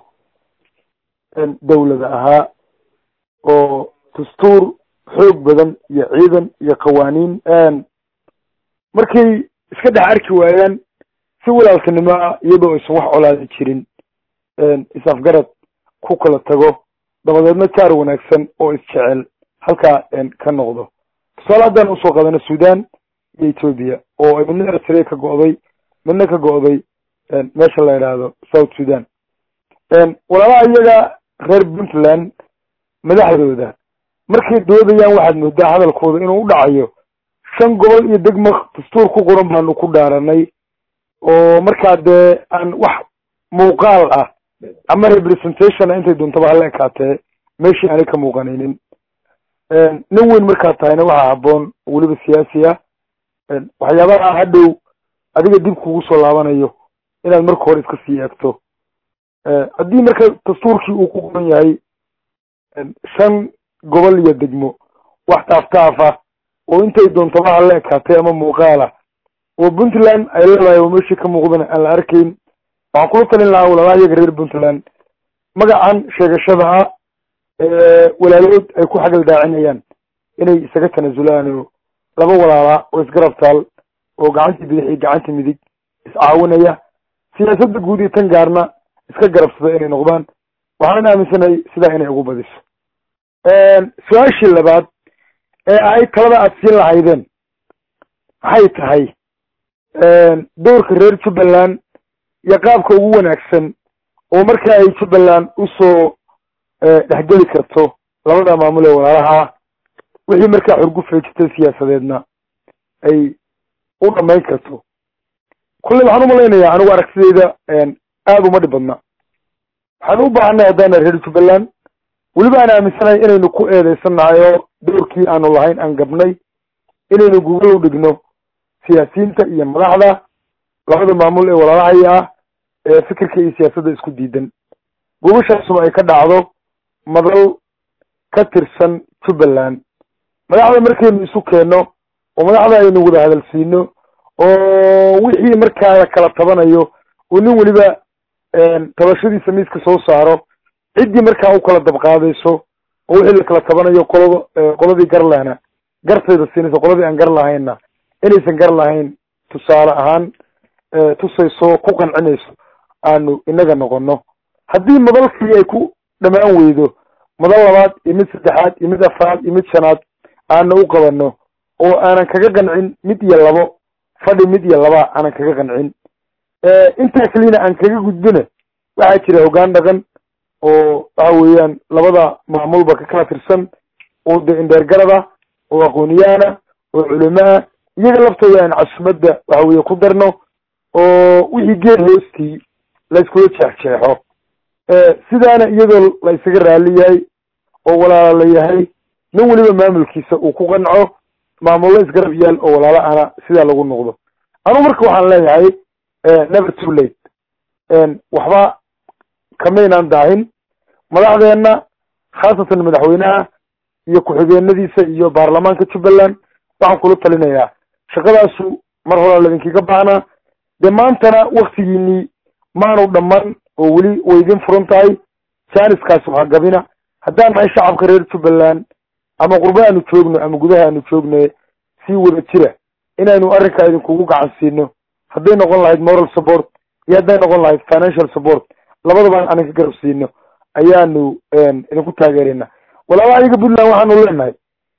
F: dawlada ahaa oo dastuur xoog badan iyo ciidan iyo qawaaniin markay iska dhex arki waayaan si walaaltinimo ah iyadoo aysan wax colaadi jirin is-afgarad ku kala tago dabadeedna jaar wanaagsan oo isjecel halkaa ka noqdo tusaale haddaan usoo qadano sudan iyo ethoopia oo ay midna eritrea ka go'day midna ka go'day meesha la yidhaahdo south sudan walaalaha iyaga reer puntland madaxdooda markay doodayaan waxaad moodaa hadalkooda inuu u dhacayo shan gobol iyo degmo dastuur ku qoran baanu ku dhaaranay oo markaa dee aan wax muuqaal ah ama representation intay doontaba hala ekaatee meeshii aanay ka muuqanaynin nin weyn markaad tahayna waxaa habboon weliba siyaasi ah waxyaabaha hadhow adiga dib kugu soo laabanayo inaad marka hore iska sii eegto haddii marka dastuurkii uu ku qoran yahay shan gobol iyo degmo wax taaftaaf ah oo intay doontaba hala ekaatay ama muuqaala oo puntland ay leedahay oo meeshii ka muuqdana aan la arkayn waxaan kula talin lahaa walaalaha iyaga reer puntland magacan sheegashada ah walaalood ay ku xagal daacinayaan inay isaga tanaasulaan oo laba walaala oo isgarab taal oo gacantii bidix iyo gacantii midig iscaawinaya siyaasadda guud iyo tan gaarna iska garabsada inay noqdaan waxaan aaminsanahay sidaa inay ugu badiso su-aashii labaad ee ay talada aada siin lahaydeen maxay tahay doorka reer jubbaland iyo qaabka ugu wanaagsan oo marka ay jubbaland usoo dhexgeli karto labada maamul ee walaalaha wixii markaa xurgufay jirtay siyaasadeedna ay u dhamayn karto kulley waxaan umalaynayaa anigu aragtidayda aada uma dhib badna waxaan u baahanay haddaana reer jubbaland weliba aan aaminsanahay inaynu ku eedeysanahay oo doorkii aanu lahayn aan gabnay inaynu gugol u dhigno siyaasiyiinta iyo madaxda labada maamul ee walaalahaya ah ee fikirka iyo siyaasadda isku diidan gubashaasuma ay ka dhacdo madal ka tirsan jubbaland madaxda markaynu isu keenno oo madaxda aynu wada hadalsiino oo wixii markaa la kala tabanayo oo nin weliba tabashadiisa miiska soo saaro ciddii markaa u kala dabqaadayso oo wixii la kala tabanayo qolada qoladii gar lehna gartayda siinayso qoladii aan gar lahaynna inaysan gar lahayn tusaale ahaan tusayso ku qancinayso aanu inaga noqono haddii madalkii ay ku dhamaan weydo madal labaad iyo mid saddexaad iyo mid afraad iyo mid shanaad aana u qabano oo aanan kaga qancin mid iyo labo fadhi mid iyo laba aanan kaga qancin intaa kelina aan kaga gudbina waxaa jira hoggaan dhaqan oo waxa weeyaan labada maamulba ka kala tirsan oo de indheergarada oo aqooniyaana oo culamaa iyaga laftooda aan casumadda waxa weye ku darno oo wixii geed hoostii la iskula jeexjeexo sidaana iyadoo la isaga raali yahay oo walaala la yahay nin weliba maamulkiisa uu ku qanco maamullo isgarab yaal oo walaala ana sidaa lagu noqdo anugu marka waxaan leeyahay never too late waxba kamaynaan daahin madaxdeenna khaasatan madaxweynaha iyo ku-xigeenadiisa iyo baarlamaanka jubbaland waxaan kula talinayaa shaqadaasu mar horaa laidinkiga baahnaa dee maantana waktigiinii maanu dhamman oo weli way idin furan tahay janiskaasi waxaa gabina haddaan nahay shacabka reer jubbaland ama qurba aanu joogno ama gudaha aanu joogno sii wada jira inaynu arrinkaa idinkugu gacan siino hadday noqon lahayd moral support iyo hadday noqon lahayd financial support labadaba anan ka garab siino ayaanu idinku taageerayna walaalaha iyaga puntland waxaanu leenahay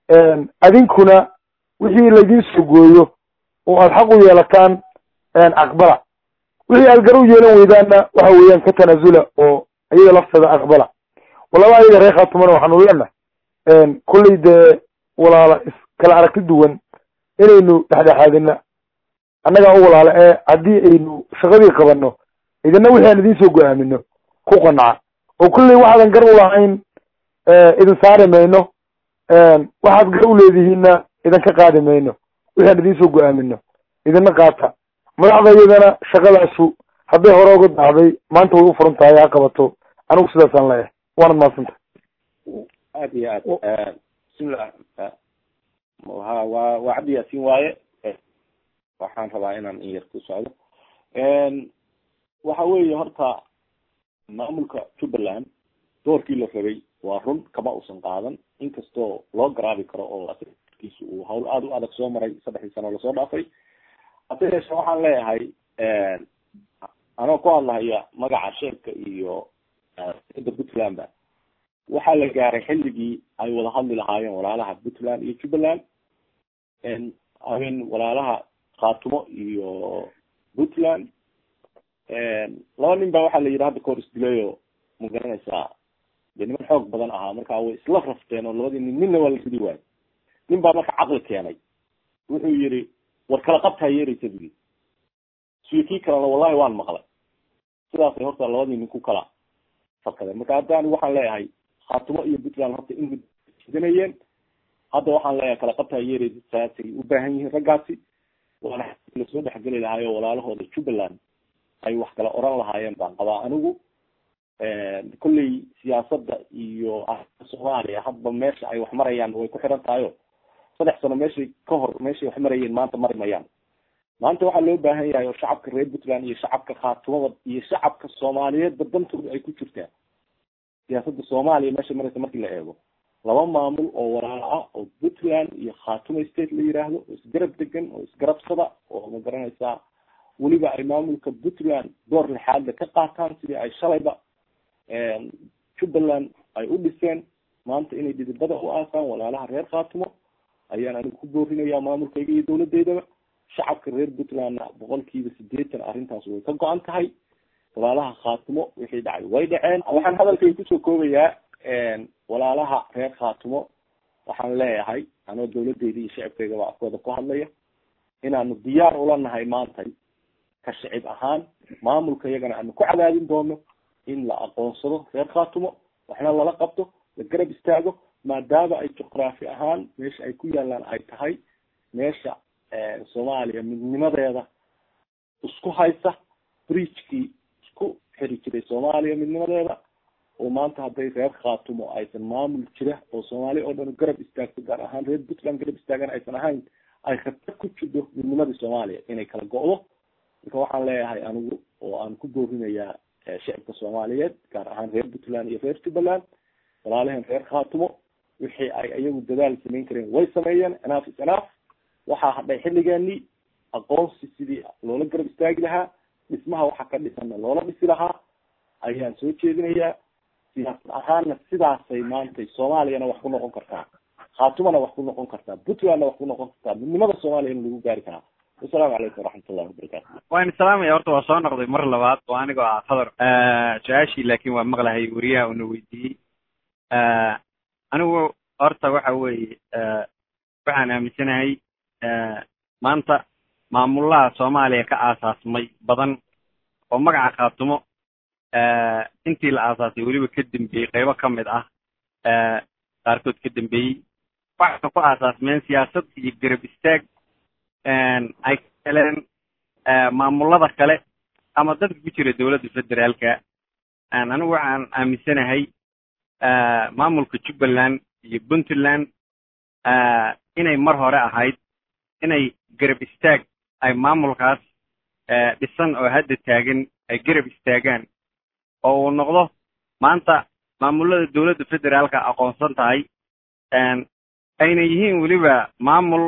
F: adinkuna wixii laydin soo gooyo oo aada xaq u yeelataan aqbala wixii aad gar u yeelan weydaanna waxa weeyaan ka tanaasula oo iyada lafteeda aqbala walaalaha iyaga reer khaatumana waxaanu leenahay kolley dee walaala iskala aragti duwan inaynu dhexdhexaadina annagaa u walaala ee haddii aynu shaqadii qabano idina wixii aan idin soo go-aamino ku qanca oo kolley waxaadan gar u lahayn idin saari mayno waxaad gar u leedihiinna idinka qaadi mayno wixii aan idin soo go-aamino idina qaata madaxda iyadana shaqadaasu hadday hore uga dacday maanta way u furan tahay ha qabato anigu sidaasaan leeyahay waanad mahadsanta
B: aad iyo aad bismillah ha waa waa cabdi yaasin waaye waxaan rabaa inaan in yar ku socdo waxa weeye horta maamulka jubbaland doorkii la rabay waa run kama uusan qaadan inkastoo loo garaabi karo oo askiisu uu hawl aada u adag soo maray saddexdii sano lasoo dhaafay hase yeeshe waxaan leeyahay anoo ku hadlahaya magaca sheebka iyo da puntland ba waxaa la gaaray xilligii ay wada hadli lahaayeen walaalaha puntland iyo jubbaland amin walaalaha khaatumo iyo puntland laba nin ba waxaa la yidhi hadda kahor isdilayo ma garanaysaa de niman xoog badan ahaa marka way isla rafteen oo labadii nin ninna waa la ridi waayo nin baa marka caqli keenay wuxuu yihi war kala qabtaa yeeraysa budi siyo kii kalena wallahi waan maqlay sidaasay horta labadii nin ku kala fakadeen marka hadda anigu waxaan leeyahay khaatumo iyo puntland horta in jidanayeen hadda waxaan leeyahay kala qabtaa yeeraysa saasay u baahan yihiin raggaasi waana lasoo dhexgeli lahaayo walaalahooda jubbaland ay wax kala oran lahaayeen baan qabaa anigu kolley siyaasada iyo arrinta soomaaliya hadba meesha ay wax marayaan way ku xiran tahayo saddex sano meeshay ka hor meeshay wax marayeen maanta mari mayaan maanta waxaa loo baahan yahay oo shacabka reer puntland iyo shacabka khaatumada iyo shacabka soomaaliyeedba dantooda ay ku jirtaa siyaasada soomaaliya meesha maraysa markii la eego laba maamul oo walaalo ah oo puntland iyo khaatuma state la yiraahdo oo isgarab degan oo isgarabsada oo ma garanaysaa weliba ay maamulka puntland door lixaadle ka qaataan sidii ay shalayba jubbaland ay u dhiseen maanta inay dhidibada u aasaan walaalaha reer khaatumo ayaan anigu ku boorinaya maamulkayga iyo dawladeydaba shacabka reer puntlandna boqolkiiba sideetan arrintaas way ka go-an tahay walaalaha khaatumo wixii dhacay way dhaceen waxaan hadalkayga kusoo koobayaa walaalaha reer khaatumo waxaan leeyahay anoo dawladeyda iyo shacabkaygaba afkooda ku hadlaya inaanu diyaar ula nahay maantay ka shicib ahaan maamulka iyagana aanu ku cadaadin doono in la aqoonsado reer khaatumo waxna lala qabto la garab istaago maadaama ay juqraafi ahaan meesha ay ku yaalaan ay tahay meesha soomaaliya midnimadeeda isku haysa bridgekii isku xiri jiray soomaaliya midnimadeeda oo maanta hadday reer khaatumo aysan maamul jira oo soomaaliya oo dhan garab istaagto gaar ahaan reer puntland garab istaagan aysan ahayn ay khatar ku jirto midnimadii soomaaliya inay kala go-do marka waxaan leeyahay anigu oo aan ku boorinayaa shicibka soomaaliyeed gaar ahaan reer puntland iyo reer jubbaland walaalaheen reer khaatumo wixii ay iyagu dadaal samayn kareen way sameeyeen enaaf is enaaf waxaa hadhay xilligeenii aqoonsi sidii loola garab istaagi lahaa dhismaha waxa ka dhisanna loola dhisi lahaa ayaan soo jeedinayaa siyaasad ahaanna sidaasay maantay soomaaliyana wax ku noqon kartaa khaatumana wax ku noqon kartaa puntlandna wax ku noqon kartaa midnimada soomaaliya in lagu gaari karaa wasalaamu calaykum waraxmat ullahi wabarakatu
C: waan salaamaya horta waa soo noqday mar labaad oo anigoo ah khadar su-aashii laakin waa maqlahay weriyaha una weydiiyey anigu horta waxa weeye waxaan aaminsanahay maanta maamulaha soomaaliya ka aasaasmay badan oo magaca khaatumo intii la aasaasay weliba ka dambeeyey qaybo ka mid ah qaarkood ka dambeeyey waxay ku aasaasmeen siyaasad iyo garab istaag ay ka heleen maamulada kale ama dadka ku jira dowladda federaalka anigu waxaan aaminsanahay maamulka jubbaland iyo puntland inay mar hore ahayd inay garab istaag ay maamulkaas dhisan oo hadda taagan ay garab istaagaan oo uu noqdo maanta maamulada dowladda federaalka aqoonsan tahay ayna yihiin weliba maamul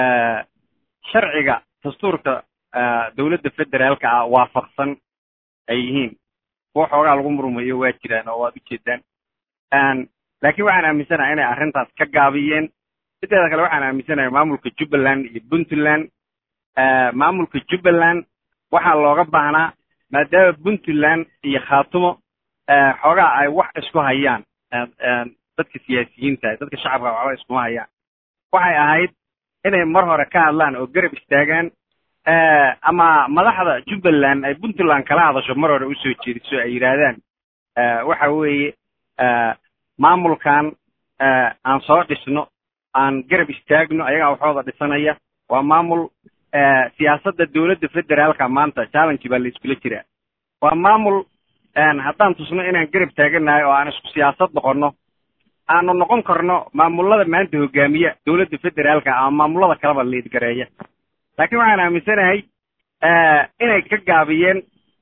C: sharciga dastuurka dowladda federaalka ah waafaqsan ay yihiin kuwa xoogaa lagu murmayo waa jiraan oo waad ujeedaan laakiin waxaan aaminsanahay inay arrintaas ka gaabiyeen sideeda kale waxaan aaminsanahay maamulka jubbaland iyo puntland maamulka jubbaland waxaa looga baahnaa maadaama puntland iyo khaatumo xoogaa ay wax isku hayaan dadka siyaasiyiinta dadka shacabka waxba iskuma hayaan waxay ahayd inay mar hore ka hadlaan oo garab istaagaan ama madaxda jubbaland ay puntland kala hadasho mar hore usoo jeediso ay yidhaahdaan waxa weeye maamulkan aan soo dhisno aan garab istaagno ayagaa waxooda dhisanaya waa maamul siyaasadda dowladda federaalka maanta challenge baa la iskula jiraa waa maamul haddaan tusno inaan garab taaganahay oo aan isku siyaasad noqono aanu noqon karno maamulada maanta hogaamiya dowladda federaalka ama maamulada kaleba liidgareeya laakiin waxaan aaminsanahay inay ka gaabiyeen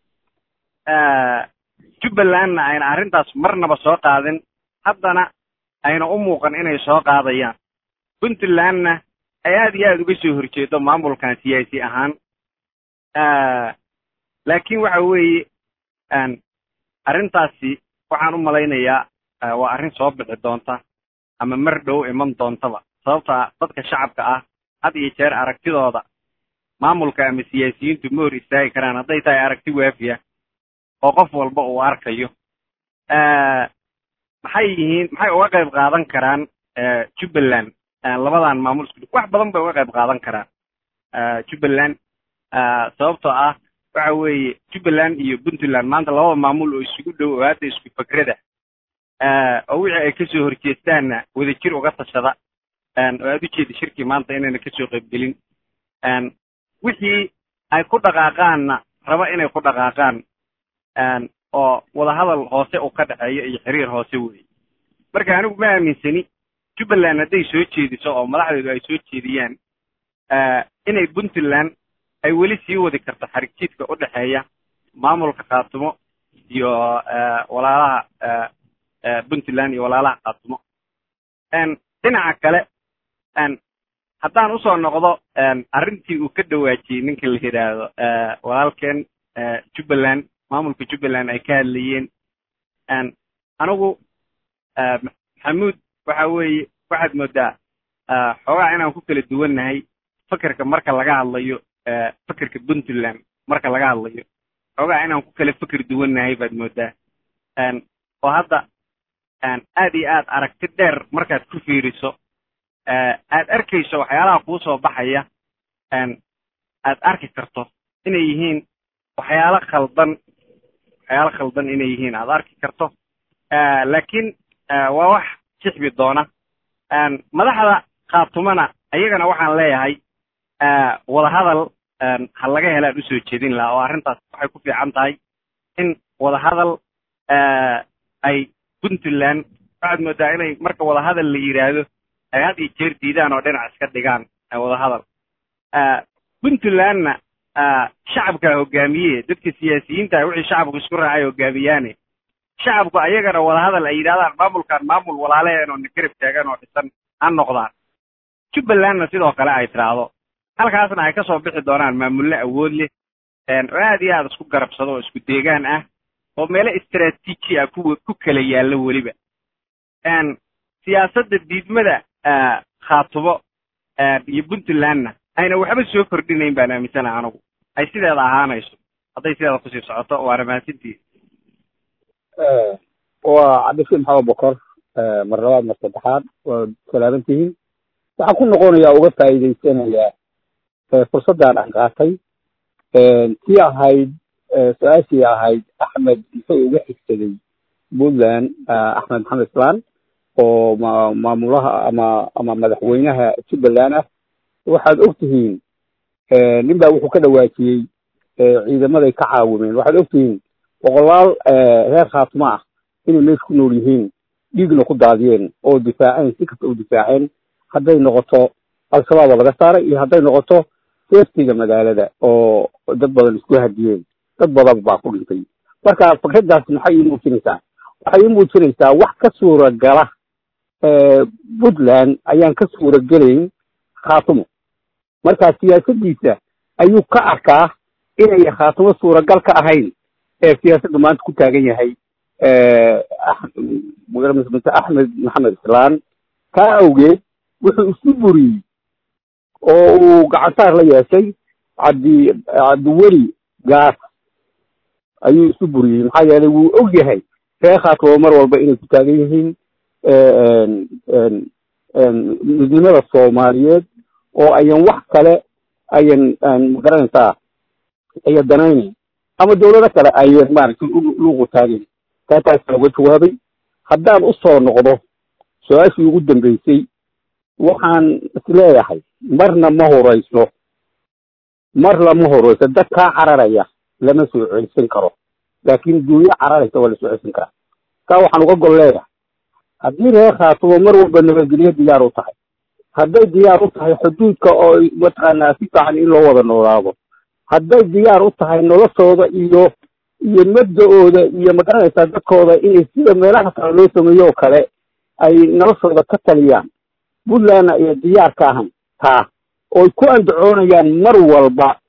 C: jubbalandna ayna arrintaas marnaba soo qaadin haddana ayna u muuqan inay soo qaadayaan puntlandna ay aad iyo aad uga soo horjeedo maamulkan siyaasi ahaan laakin waxa weeye arrintaasi waxaan u malaynayaa waa arrin soo bixi doonta ama mar dhow iman doontaba sababta dadka shacabka ah had iyo jeer aragtidooda maamulka ama siyaasiyiintu ma hor istaagi karaan hadday tahay aragti waafiya oo qof walba uu arkayo maxay yihiin maxay uga qayb qaadan karaan jubbaland labadan maamul isku wax badan bay uga qayb qaadan karaan jubbaland sababtoo ah waxa weeye jubbaland iyo puntland maanta labada maamul oo isugu dhow oo hadda isku fakrada oo wixii ay kasoo horjeestaanna wadajir uga tashada oo aad ujeeda shirkii maanta inayna kasoo qaybgelin wixii ay ku dhaqaaqaanna raba inay ku dhaqaaqaan oo wadahadal hoose uu ka dhexeeyo iyo xiriir hoose weeye marka anigu ma aaminsani jubbaland hadday soo jeediso oo madaxdeedu ay soo jeediyaan inay puntland ay weli sii wadi karto xarig jiidka u dhexeeya maamulka khaatumo iyo walaalaha puntland iyo walaalaha khaatumo dhinaca kale haddaan usoo noqdo arrintii uu ka dhawaajiyey ninka la yidhaahdo walaalkeen jubbaland maamulka jubbaland ay ka hadlayeen anigu maxamuud waxa weeye waxaad moodaa xoogaa inaan ku kala duwannahay fakerka marka laga hadlayo fakerka puntland marka laga hadlayo xoogaa inaan ku kala feker duwannahay baad moodaa oo hadda aad iyo aad aragti dheer markaad ku fiiriso aad arkayso waxyaalaha kuu soo baxaya aad arki karto inay yihiin waxyaalo khaldan waxyaalo khaldan inay yihiin aad arki karto laakiin waa wax jixbi doona madaxda khaatumana iyagana waxaan leeyahay wadahadal ha laga helaan usoo jeedin lahaa oo arrintaas waxay ku fiican tahay in wadahadal ay puntland waxaad moodaa inay marka wadahadal la yidhaahdo ay had iyo jeer diidaan oo dhinac iska dhigaan wadahadal puntlandna shacabkaa hogaamiye dadka siyaasiyiinta ah wixii shacabku isku raacay hogaamiyaane shacabku ayagana wadahadal ay yidhahdaan maamulkan maamul walaaleheen oo nagarab taagan oo dhisan ha noqdaan jubbalandna sidoo kale ay tidhaahdo halkaasna ay kasoo bixi doonaan maamullo awood leh oo aad iyo aad isku garabsado oo isku deegaan ah oo meelo istraatiiji ah ku ku kala yaallo weliba siyaasadda diidmada khaatumo iyo puntlandna ayna waxba soo kordhinayn baan aaminsanaha anigu ay sideeda ahaanayso hadday sideeda kusii socoto waana mahadsantihi
E: waa cabdishiid maxamed bokor mar labaad mar saddexaad waa salaaman tihiin waxaan ku noqonayaa uga faa'iidaysanayaa fursaddan aan qaatay tii ahayd su-aashii ahayd axmed muxuu uga xigsaday puntland axmed maxamed islaan oo ma maamulaha ama ama madaxweynaha jubbaland ah waxaad og tihiin nin baa wuxuu ka dhawaajiyey ciidamaday ka caawimeen waxaad og tihiin boqolaal reer khaatimo ah inay meesha ku nool yihiin dhiigna ku daadiyeen oo difaaceen si kasta u difaaceen hadday noqoto al-shabaab oo laga saaray iyo hadday noqoto seftiga magaalada oo dad badan isku hadiyeen dad badan baa ku dhintay marka fikraddaas maxay ii muujinaysaa waxay ii muujinaysaa wax ka suuragala puntland ayaan ka suuragelayn khaatumo marka siyaasadiisa ayuu ka arkaa inay khaatumo suuragal ka ahayn ee siyaasadda maanta ku taagan yahay mse axmed maxamed islaan kaa awgeed wuxuu isu buriyey oo uu gacantaar la yeeshay cabdi cabdiweli gaas ayuu isu buriyey maxaa yeelay wuu og yahay ree khaatumo mar walba inay ku taagan yihiin midnimada soomaaliyeed oo ayan wax kale ayan magaranaysaa ayan danaynayn ama dawlado kale ayan maaragtay luuqu taagin taataasa uga jawaabay haddaan usoo noqdo su-aashii ugu dambeysay waxaan isleeyahay marna ma horeyso marna ma horeyso dad kaa cararaya lama soo celisan karo laakiin duunyo cararaysa waa lasoo celisan karaa kaa waxaan uga gol leeyahay haddii reer khaatumo mar walba nabadgelyo diyaar u tahay hadday diyaar u tahay xuduudka oo mataqaanaa si fiican in loo wada noolaado hadday diyaar u tahay noloshooda iyo iyo mabda-ooda iyo magaranaysaa dadkooda inay sida meelaha kale loo sameeyo oo kale ay noloshooda ka taliyaan puntlandna iyo diyaar ka ahan taa ooy ku andacoonayaan mar walba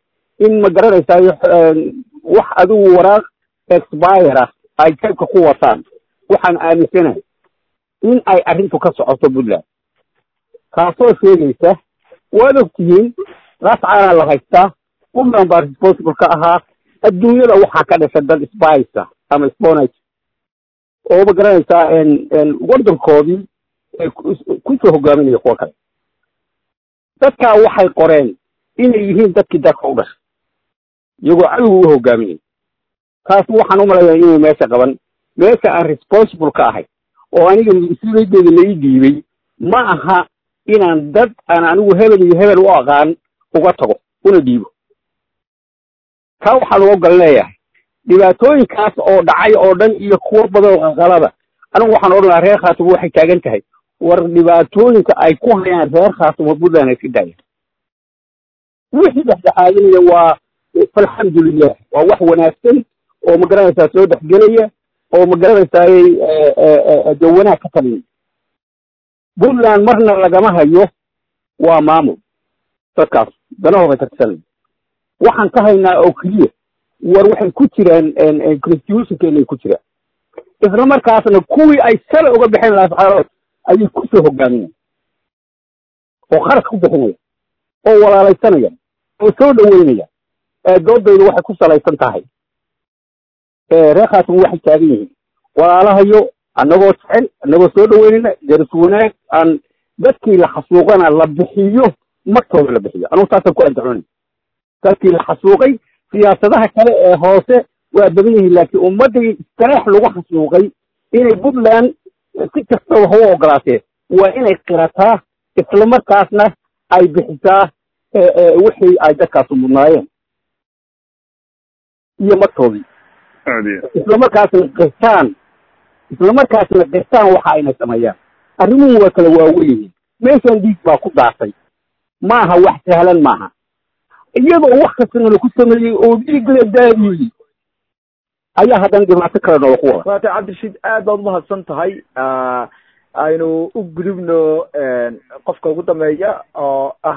E: in ma garanaysaay wax adigu waraaq expire ah ay jeebka ku wataan waxaan aaminsanahay in ay arrintu ka socoto puntland kaasoo sheegaysa waad ogtihiin lascaana la haystaa puntland baa responsible ka ahaa adduunyada waxaa ka dhasha dad spice ama sponage oo ma garanaysaa waddankoodii kusoo hogaaminaya kuwa kale dadkaa waxay qoreen inay yihiin dadkii dalka u dhashay iyagoo cadowga u hogaaminaya taas waxaan u malayaa inay meesha qaban meesha aan responsible ka ahay oo aniga mas-uuliyaddeeda la ii dhiibay ma aha inaan dad aan anigu hebel iyo hebel u aqaan uga tago una dhiibo taa waxaa lagu gal leeyahay dhibaatooyinkaas oo dhacay oo dhan iyo kuwo badan oo qanqalada anigu waxaan odhan lahaa reer khaatumo waxay taagan tahay war dhibaatooyinka ay ku hayaan reer khaatumo puntland ay ka daayaan wixii dhexdhexaadinaya waa falxamdulilah waa wax wanaagsan oo ma garanaysaa soo dhexgelaya oo ma garanaysaay de wanaag ka talinaya puntland marna lagama hayo waa maamul dadkaas danahooda ka tisanaya waxaan ka haynaa oo keliya war waxay ku jiraan constitutionkeena ku jiraan isla markaasna kuwii ay sala uga bixin lahaa ayay kusoo hogaaminaya oo kharash ku bixinaya oo walaalaysanaya oo soo dhaweynaya doodaydu waxay ku salaysan tahay reer khaatimo waxay taagan yihiin walaalahayo annagoo jecel annagoo soo dhaweynayna daris wanaag aan dadkii la xasuuqana la bixiyo martooda la bixiyo anugu saasaan ku andacoonay dadkii la xasuuqay siyaasadaha kale ee hoose waa badan yihiin laakiin ummaddii istareex lagu xasuuqay inay puntland si kastaba ha u ogolaatee waa inay qirataa isla markaasna ay bixisaa wixii ay dadkaasu mudnaayeen iyo martoodii isla markaasna qirtaan isla markaasna qirtaan waxa ayna sameeyaan arrimuhu waa kala waawen yihiin meeshan dhiig baa ku daatay maaha wax sahlan maaha iyadoo wax kastana laku sameeyey oo dhiig la daadiyey ayaa haddana dhibaato kale noola ku wada
A: waata cabdirashiid aad baad umahadsan tahay aynu u gudubno qofka ugu dambeeya oo ah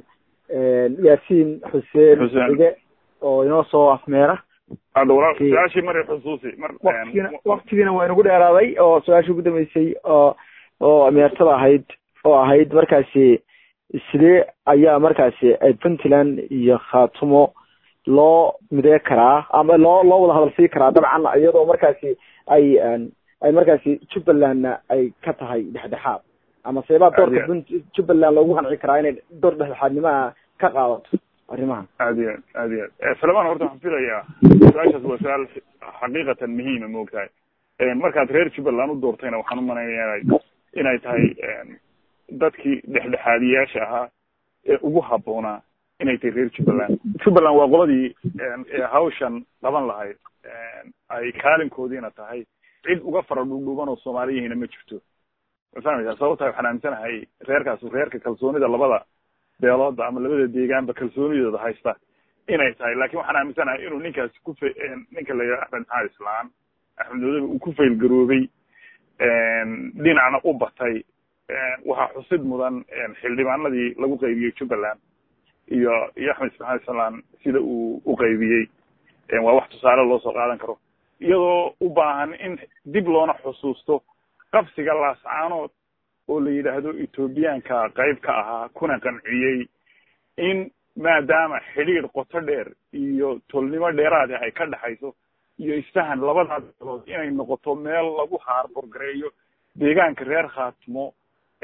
A: yaasiin xuseen ige oo inoo soo afmeera
D: hadda walaal su-aashii mari xusuusi mar
A: waktigiina waktigiina waa inagu dheeraaday oo su-aashii ugu dambeysay oo oo meertada ahayd oo ahayd markaasi sidee ayaa markaasi puntland iyo khaatumo loo midee karaa ama loo loo wada hadal sii karaa dabcan iyadoo markaasi ay ay markaasi jubbalandna ay ka tahay dhexdhexaad ama seebaa doorka punt jubbaland loogu qanci karaa inay door dhexdhexaadnimaha ka qaadato arrimahan
D: aad iyo aad aad iyo aad salamaan horta waxaan filayaa su-aashaas waa su-aal xaqiiqatan muhiima maogtahay markaad reer jubbaland u doortayna waxaan umalaynaya inay inay tahay dadkii dhexdhexaadiyaasha ahaa ee ugu habboonaa inay tahay reer jubbaland jubbaland waa qoladii hawshan qaban lahayd ay kaalinkoodiina tahay cid uga fara dhuudhuuban oo soomaaliyihina ma jirto ma fahmaysaa sababtaa waxaan aaminsanahay reerkaas reerka kalsoonida labada beelooda ama labada deegaanba kalsoonidooda haysta inay tahay lakin waxaan aaminsanahay inuu ninkaasi ku fa ninka la yidhaha axmed maxamed islaan axmed madoobe uu ku faylgaroobay dhinacna u batay waxaa xusid mudan xildhibaanadii lagu qaybiyey jubbaland iyo iyo axmed maxamed islaan sida uu u qaybiyey waa wax tusaale loo soo qaadan karo iyadoo u baahan in dib loona xusuusto qabsiga laascaanood oo la yidhaahdo ethoobiyaanka qayb ka ahaa kuna qanciyey in maadaama xidhiir qoto dheer iyo tolnimo dheeraadi ay ka dhexayso iyo isfahan labadaa beelood inay noqoto meel lagu haarborgareeyo deegaanka reer khaatimo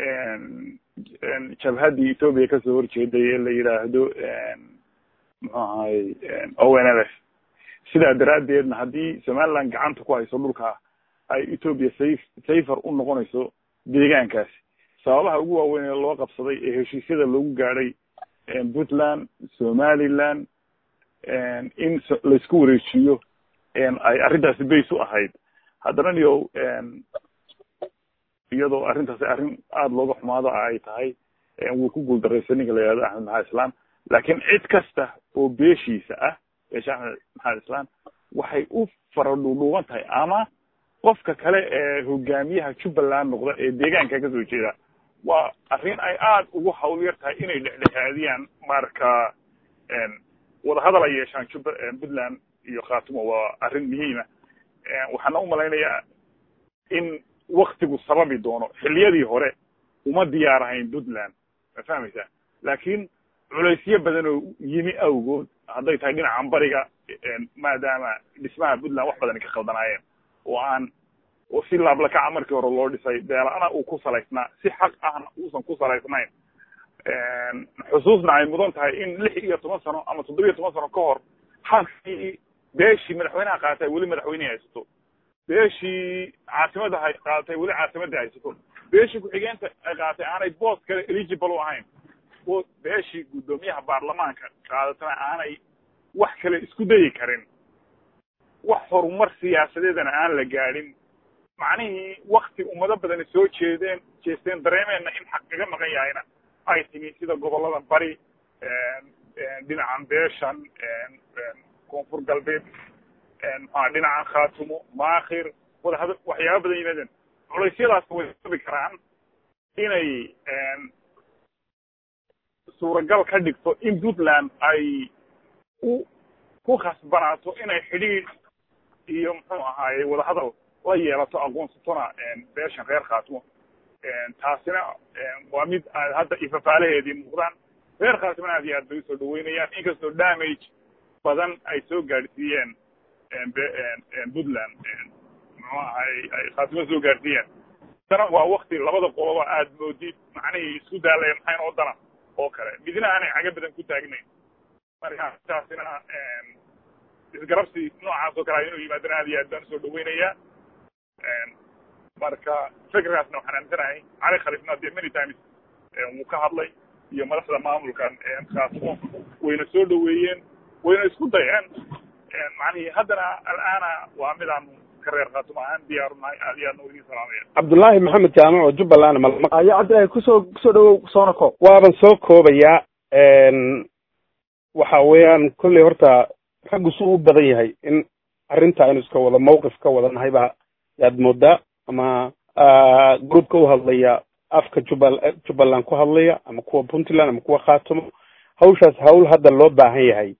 D: jabhaddii ethoobiya kasoo horjeeday ee la yidhaahdo muxuu ahay o n l f sidaa daraaddeedna haddii somaliland gacanta ku hayso dhulka ay ethoobia safe safer u noqonayso deegaankaasi sababaha ugu waaweyn ee loo qabsaday ee heshiisyada loogu gaadhay puntland somaliland in laisku wareejiyo ay arrintaasi base u ahayd haddana niyo iyadoo arrintaasi arrin aada looga xumaado ay tahay wuu ku guuldaraysa ninka la yihahdo axmed maxamed islaan laakiin cid kasta oo beeshiisa ah beesha axmed maxamed islaan waxay u fara dhuudhuuban tahay ama qofka kale ee hogaamiyaha jubbaland noqda ee deegaanka kasoo jeeda waa arrin ay aada ugu hawl yar tahay inay dhexdhexaadiyaan marka wadahadal ay yeeshaan juba puntland iyo khaatumo waa arrin muhiima waxaana umalaynayaa in waktigu sababi doono xilliyadii hore uma diyaar ahayn puntland ma fahmaysaa laakiin culaysyo badan oo yimi awgood hadday tahay dhinacan bariga maadaama dhismaha puntland wax badan ka khaldanaayeen oo aan oo si laablakaca markii hore loo dhisay beelana uu ku salaysnaa si xaq ahna uusan ku salaysnayn xusuusna ay mudan tahay in lix iyo toban sano ama toddobiyo toban sano ka hor halkii beeshii madaxweynaha qaatay weli madaxweynihii haysato beeshii caasimada hay qaadatay weli caasimadii haysato beeshii ku-xigeenta ay qaadatay aanay boos kale eligible u ahayn o beeshii guddoomiyaha baarlamaanka qaadatana aanay wax kale isku dayi karin wax horumar siyaasadeedana aan la gaadhin macnihii wakti ummado badani soo jeedeen jeesteen dareemeenna in xaq kaga maqan yahayna ay timi sida gobollada bari dhinacan beeshan koonfur galbeed maxaa dhinacan khaatumo maakhir wadahada waxyaaba badan yimaadeen culeysyadaas way sabi karaan inay suuragal ka dhigto in puntland ay u ku khasbanaato inay xidhiidh iyo muxuu ahaaye wadahadal la yeelato aqoonsatona beeshan reer khaatumo taasina waa mid aad hadda ifafaalaheedii muuqdaan reer khaatimona aad iyo aad bay usoo dhaweynayaan inkastoo damage badan ay soo gaadhsiiyeen puntland muxuu ahay ay khaatimo soo gaadhsiiyeen tana waa wakti labada qoloba aad moodid macnihii isku daalaya maxayn oo dana oo kale midna aanay caga badan ku taagnayn marka taasina isgarabsi noocaas oo kale inuu yimaadana aad iyo aad baan usoo dhaweynayaa marka fikirkaasna waxaan aaminsanahay cali khalifna dee many times wuu ka hadlay iyo madaxda maamulkan khaatimo wayna soo dhaweeyeen wayna isku dayeen macnihii haddana al'aana waa midaan ka reer khaatimo ahaan diyaarunahay aad iyo aadna idin salaamaya
G: cabdullaahi maxamed jaamac oo jubbaland malma
A: ayo cabdillahi kusoo kusoo dhawow soona koob
G: waaban soo koobayaa waxa weeyaan kolley horta raggu su u badan yahay in arrinta aynu iska wada mawqif ka wada nahay ba yaad moodaa ama groupka u hadlaya afka jubbal jubbaland ku hadlaya ama kuwa puntland ama kuwa khaatumo hawshaas hawl hadda loo baahan yahay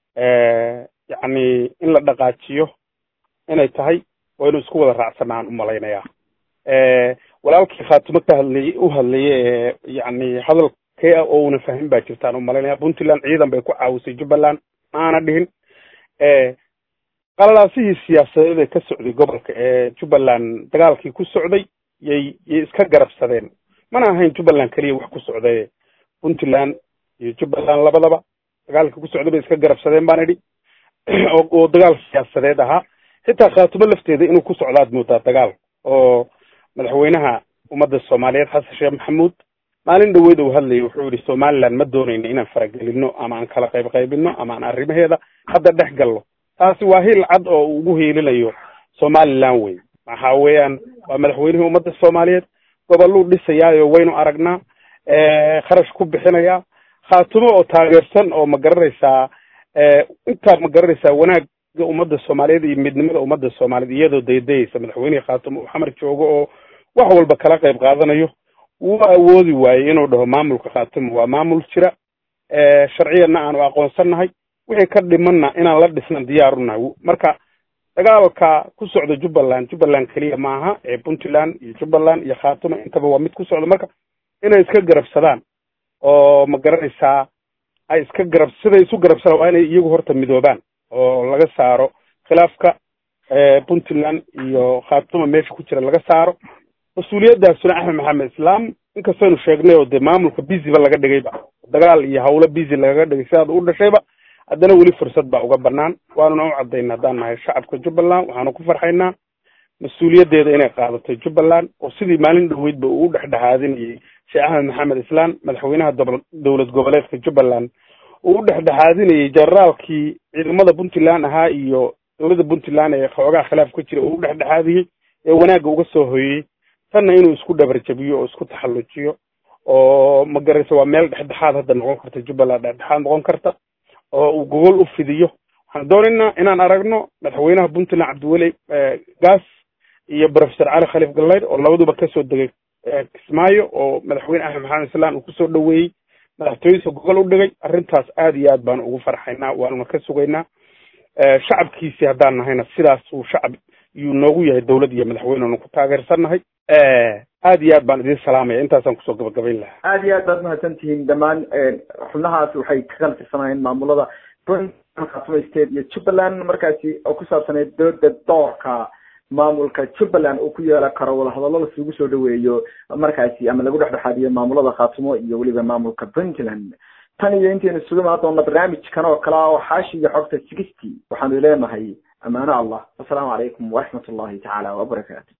G: yacni in la dhaqaajiyo inay tahay waynu isku wada raacsanaan umalaynayaa walaalkii khaatumo ka hadlayay u hadlayay ee yacni hadalkee ah oo una fahmin baa jirtaan umalaynaya puntland ciidan bay ku caawisay jubbaland maana dhihin qalalaasihii siyaasadeed ee ka socday gobolka ee jubbaland dagaalkii ku socday yay yay iska garabsadeen mana ahayn jubbaland keliya wax ku socdaye puntland iyo jubbaland labadaba dagaalkii ku socday bay iska garabsadeen baan idhi oo oo dagaal siyaasadeed ahaa xitaa khaatumo lafteeda inuu ku socdaad moodaa dagaal oo madaxweynaha ummadda soomaaliyeed xasan sheekh maxamuud maalin dhaweyd uu hadlayay wuxuu yidhi somaliland ma doonayno inaan faragelino ama aan kala qayb qaybino ama aan arrimaheeda hadda dhex galno taasi waa hil cad oo uu ugu hiilinayo somaliland wey waxa weeyaan waa madaxweynihii ummadda soomaaliyeed goboluu dhisayaayo waynu aragnaa kharash ku bixinayaa khaatumo oo taageersan oo ma garanaysaa intaa ma garanaysaa wanaagga ummadda soomaaliyeed iyo midnimada ummadda soomaaliyeed iyadoo daydayaysa madaxweynihii khaatumo uu xamar joogo oo wax walba kala qayb qaadanayo wuu awoodi waayey inuu dhaho maamulka khaatumo waa maamul jira sharciyanna aanu aqoonsannahay wixii ka dhimanna inaan la dhisnan diyaarunahay marka dagaalka ku socda jubbaland jubbaland keliya maaha ee puntland iyo jubbaland iyo khaatumo intaba waa mid ku socda marka inay iska garabsadaan oo ma garanaysaa ay iska garab siday isu garabsadaan waa inay iyagu horta midoobaan oo laga saaro khilaafka puntland iyo khaatumo meesha ku jira laga saaro mas-uuliyaddaasuna axmed maxamed islaam inkastaynu sheegnay oo dee maamulka busyba laga dhigayba dagaal iyo hawlo busy lagaga dhigay sidaad u dhashayba haddana weli fursad baa uga banaan waanuna u cadayna haddaan nahay shacabka jubbaland waxaanu ku farxaynaa mas-uuliyaddeeda inay qaadatay jubbaland oo sidii maalin dhaweydba uu u dhexdhexaadinayay sheekh axmed maxamed islaan madaxweynaha dob dowlad goboleedka jubbaland uu u dhexdhexaadinayay generaalkii ciidamada puntland ahaa iyo dowladda puntland ee xoogaa khilaaf ka jira uu u dhexdhexaadiyey ee wanaagga uga soo hoyey tanna inuu isku dhabarjabiyo oo isku taxallujiyo oo ma garaysa waa meel dhexdhexaad hadda noqon karta jubbaland dhexdhexaad noqon karta oo uu gogol u fidiyo waxaan doonaynaa inaan aragno madaxweynaha puntland cabdiweli gas iyo professor cali khaliif galleyd oo labaduba kasoo degay kismaayo oo madaxweyne axmed maxamed islaan uu kusoo dhaweeyey madaxtooyadiisa gogol u dhigay arrintaas aad iyo aad baan ugu farxaynaa waanuna ka sugaynaa shacabkiisii haddaan nahayna sidaas uu shacab yuu noogu yahay dawlad iyo madaxweynenu ku taageersannahay aad iyo aad baan idin salaamaya intaasaan kusoo gabagabayn lahaa
A: aad iyo aad baad mahadsan tihiin dhammaan xubnahaas waxay kakala tirsanayeen maamulada puntland state iyo jubbaland markaasi oo ku saabsaneyd dooda doorka maamulka jubbaland uu ku yeelan karo wadahadallo lasugu soo dhaweeyo markaasi ama lagu dhexdhexaadiyo maamulada khaatumo iyo weliba maamulka puntland tan iyo intaynu isugu imaan doona barnaamijkan oo kale ah oo xaashi iyo xogta sixty waxaanu leenahay amaano allah wasalaamu calaykum waraxmat ullahi tacaala wabarakaatu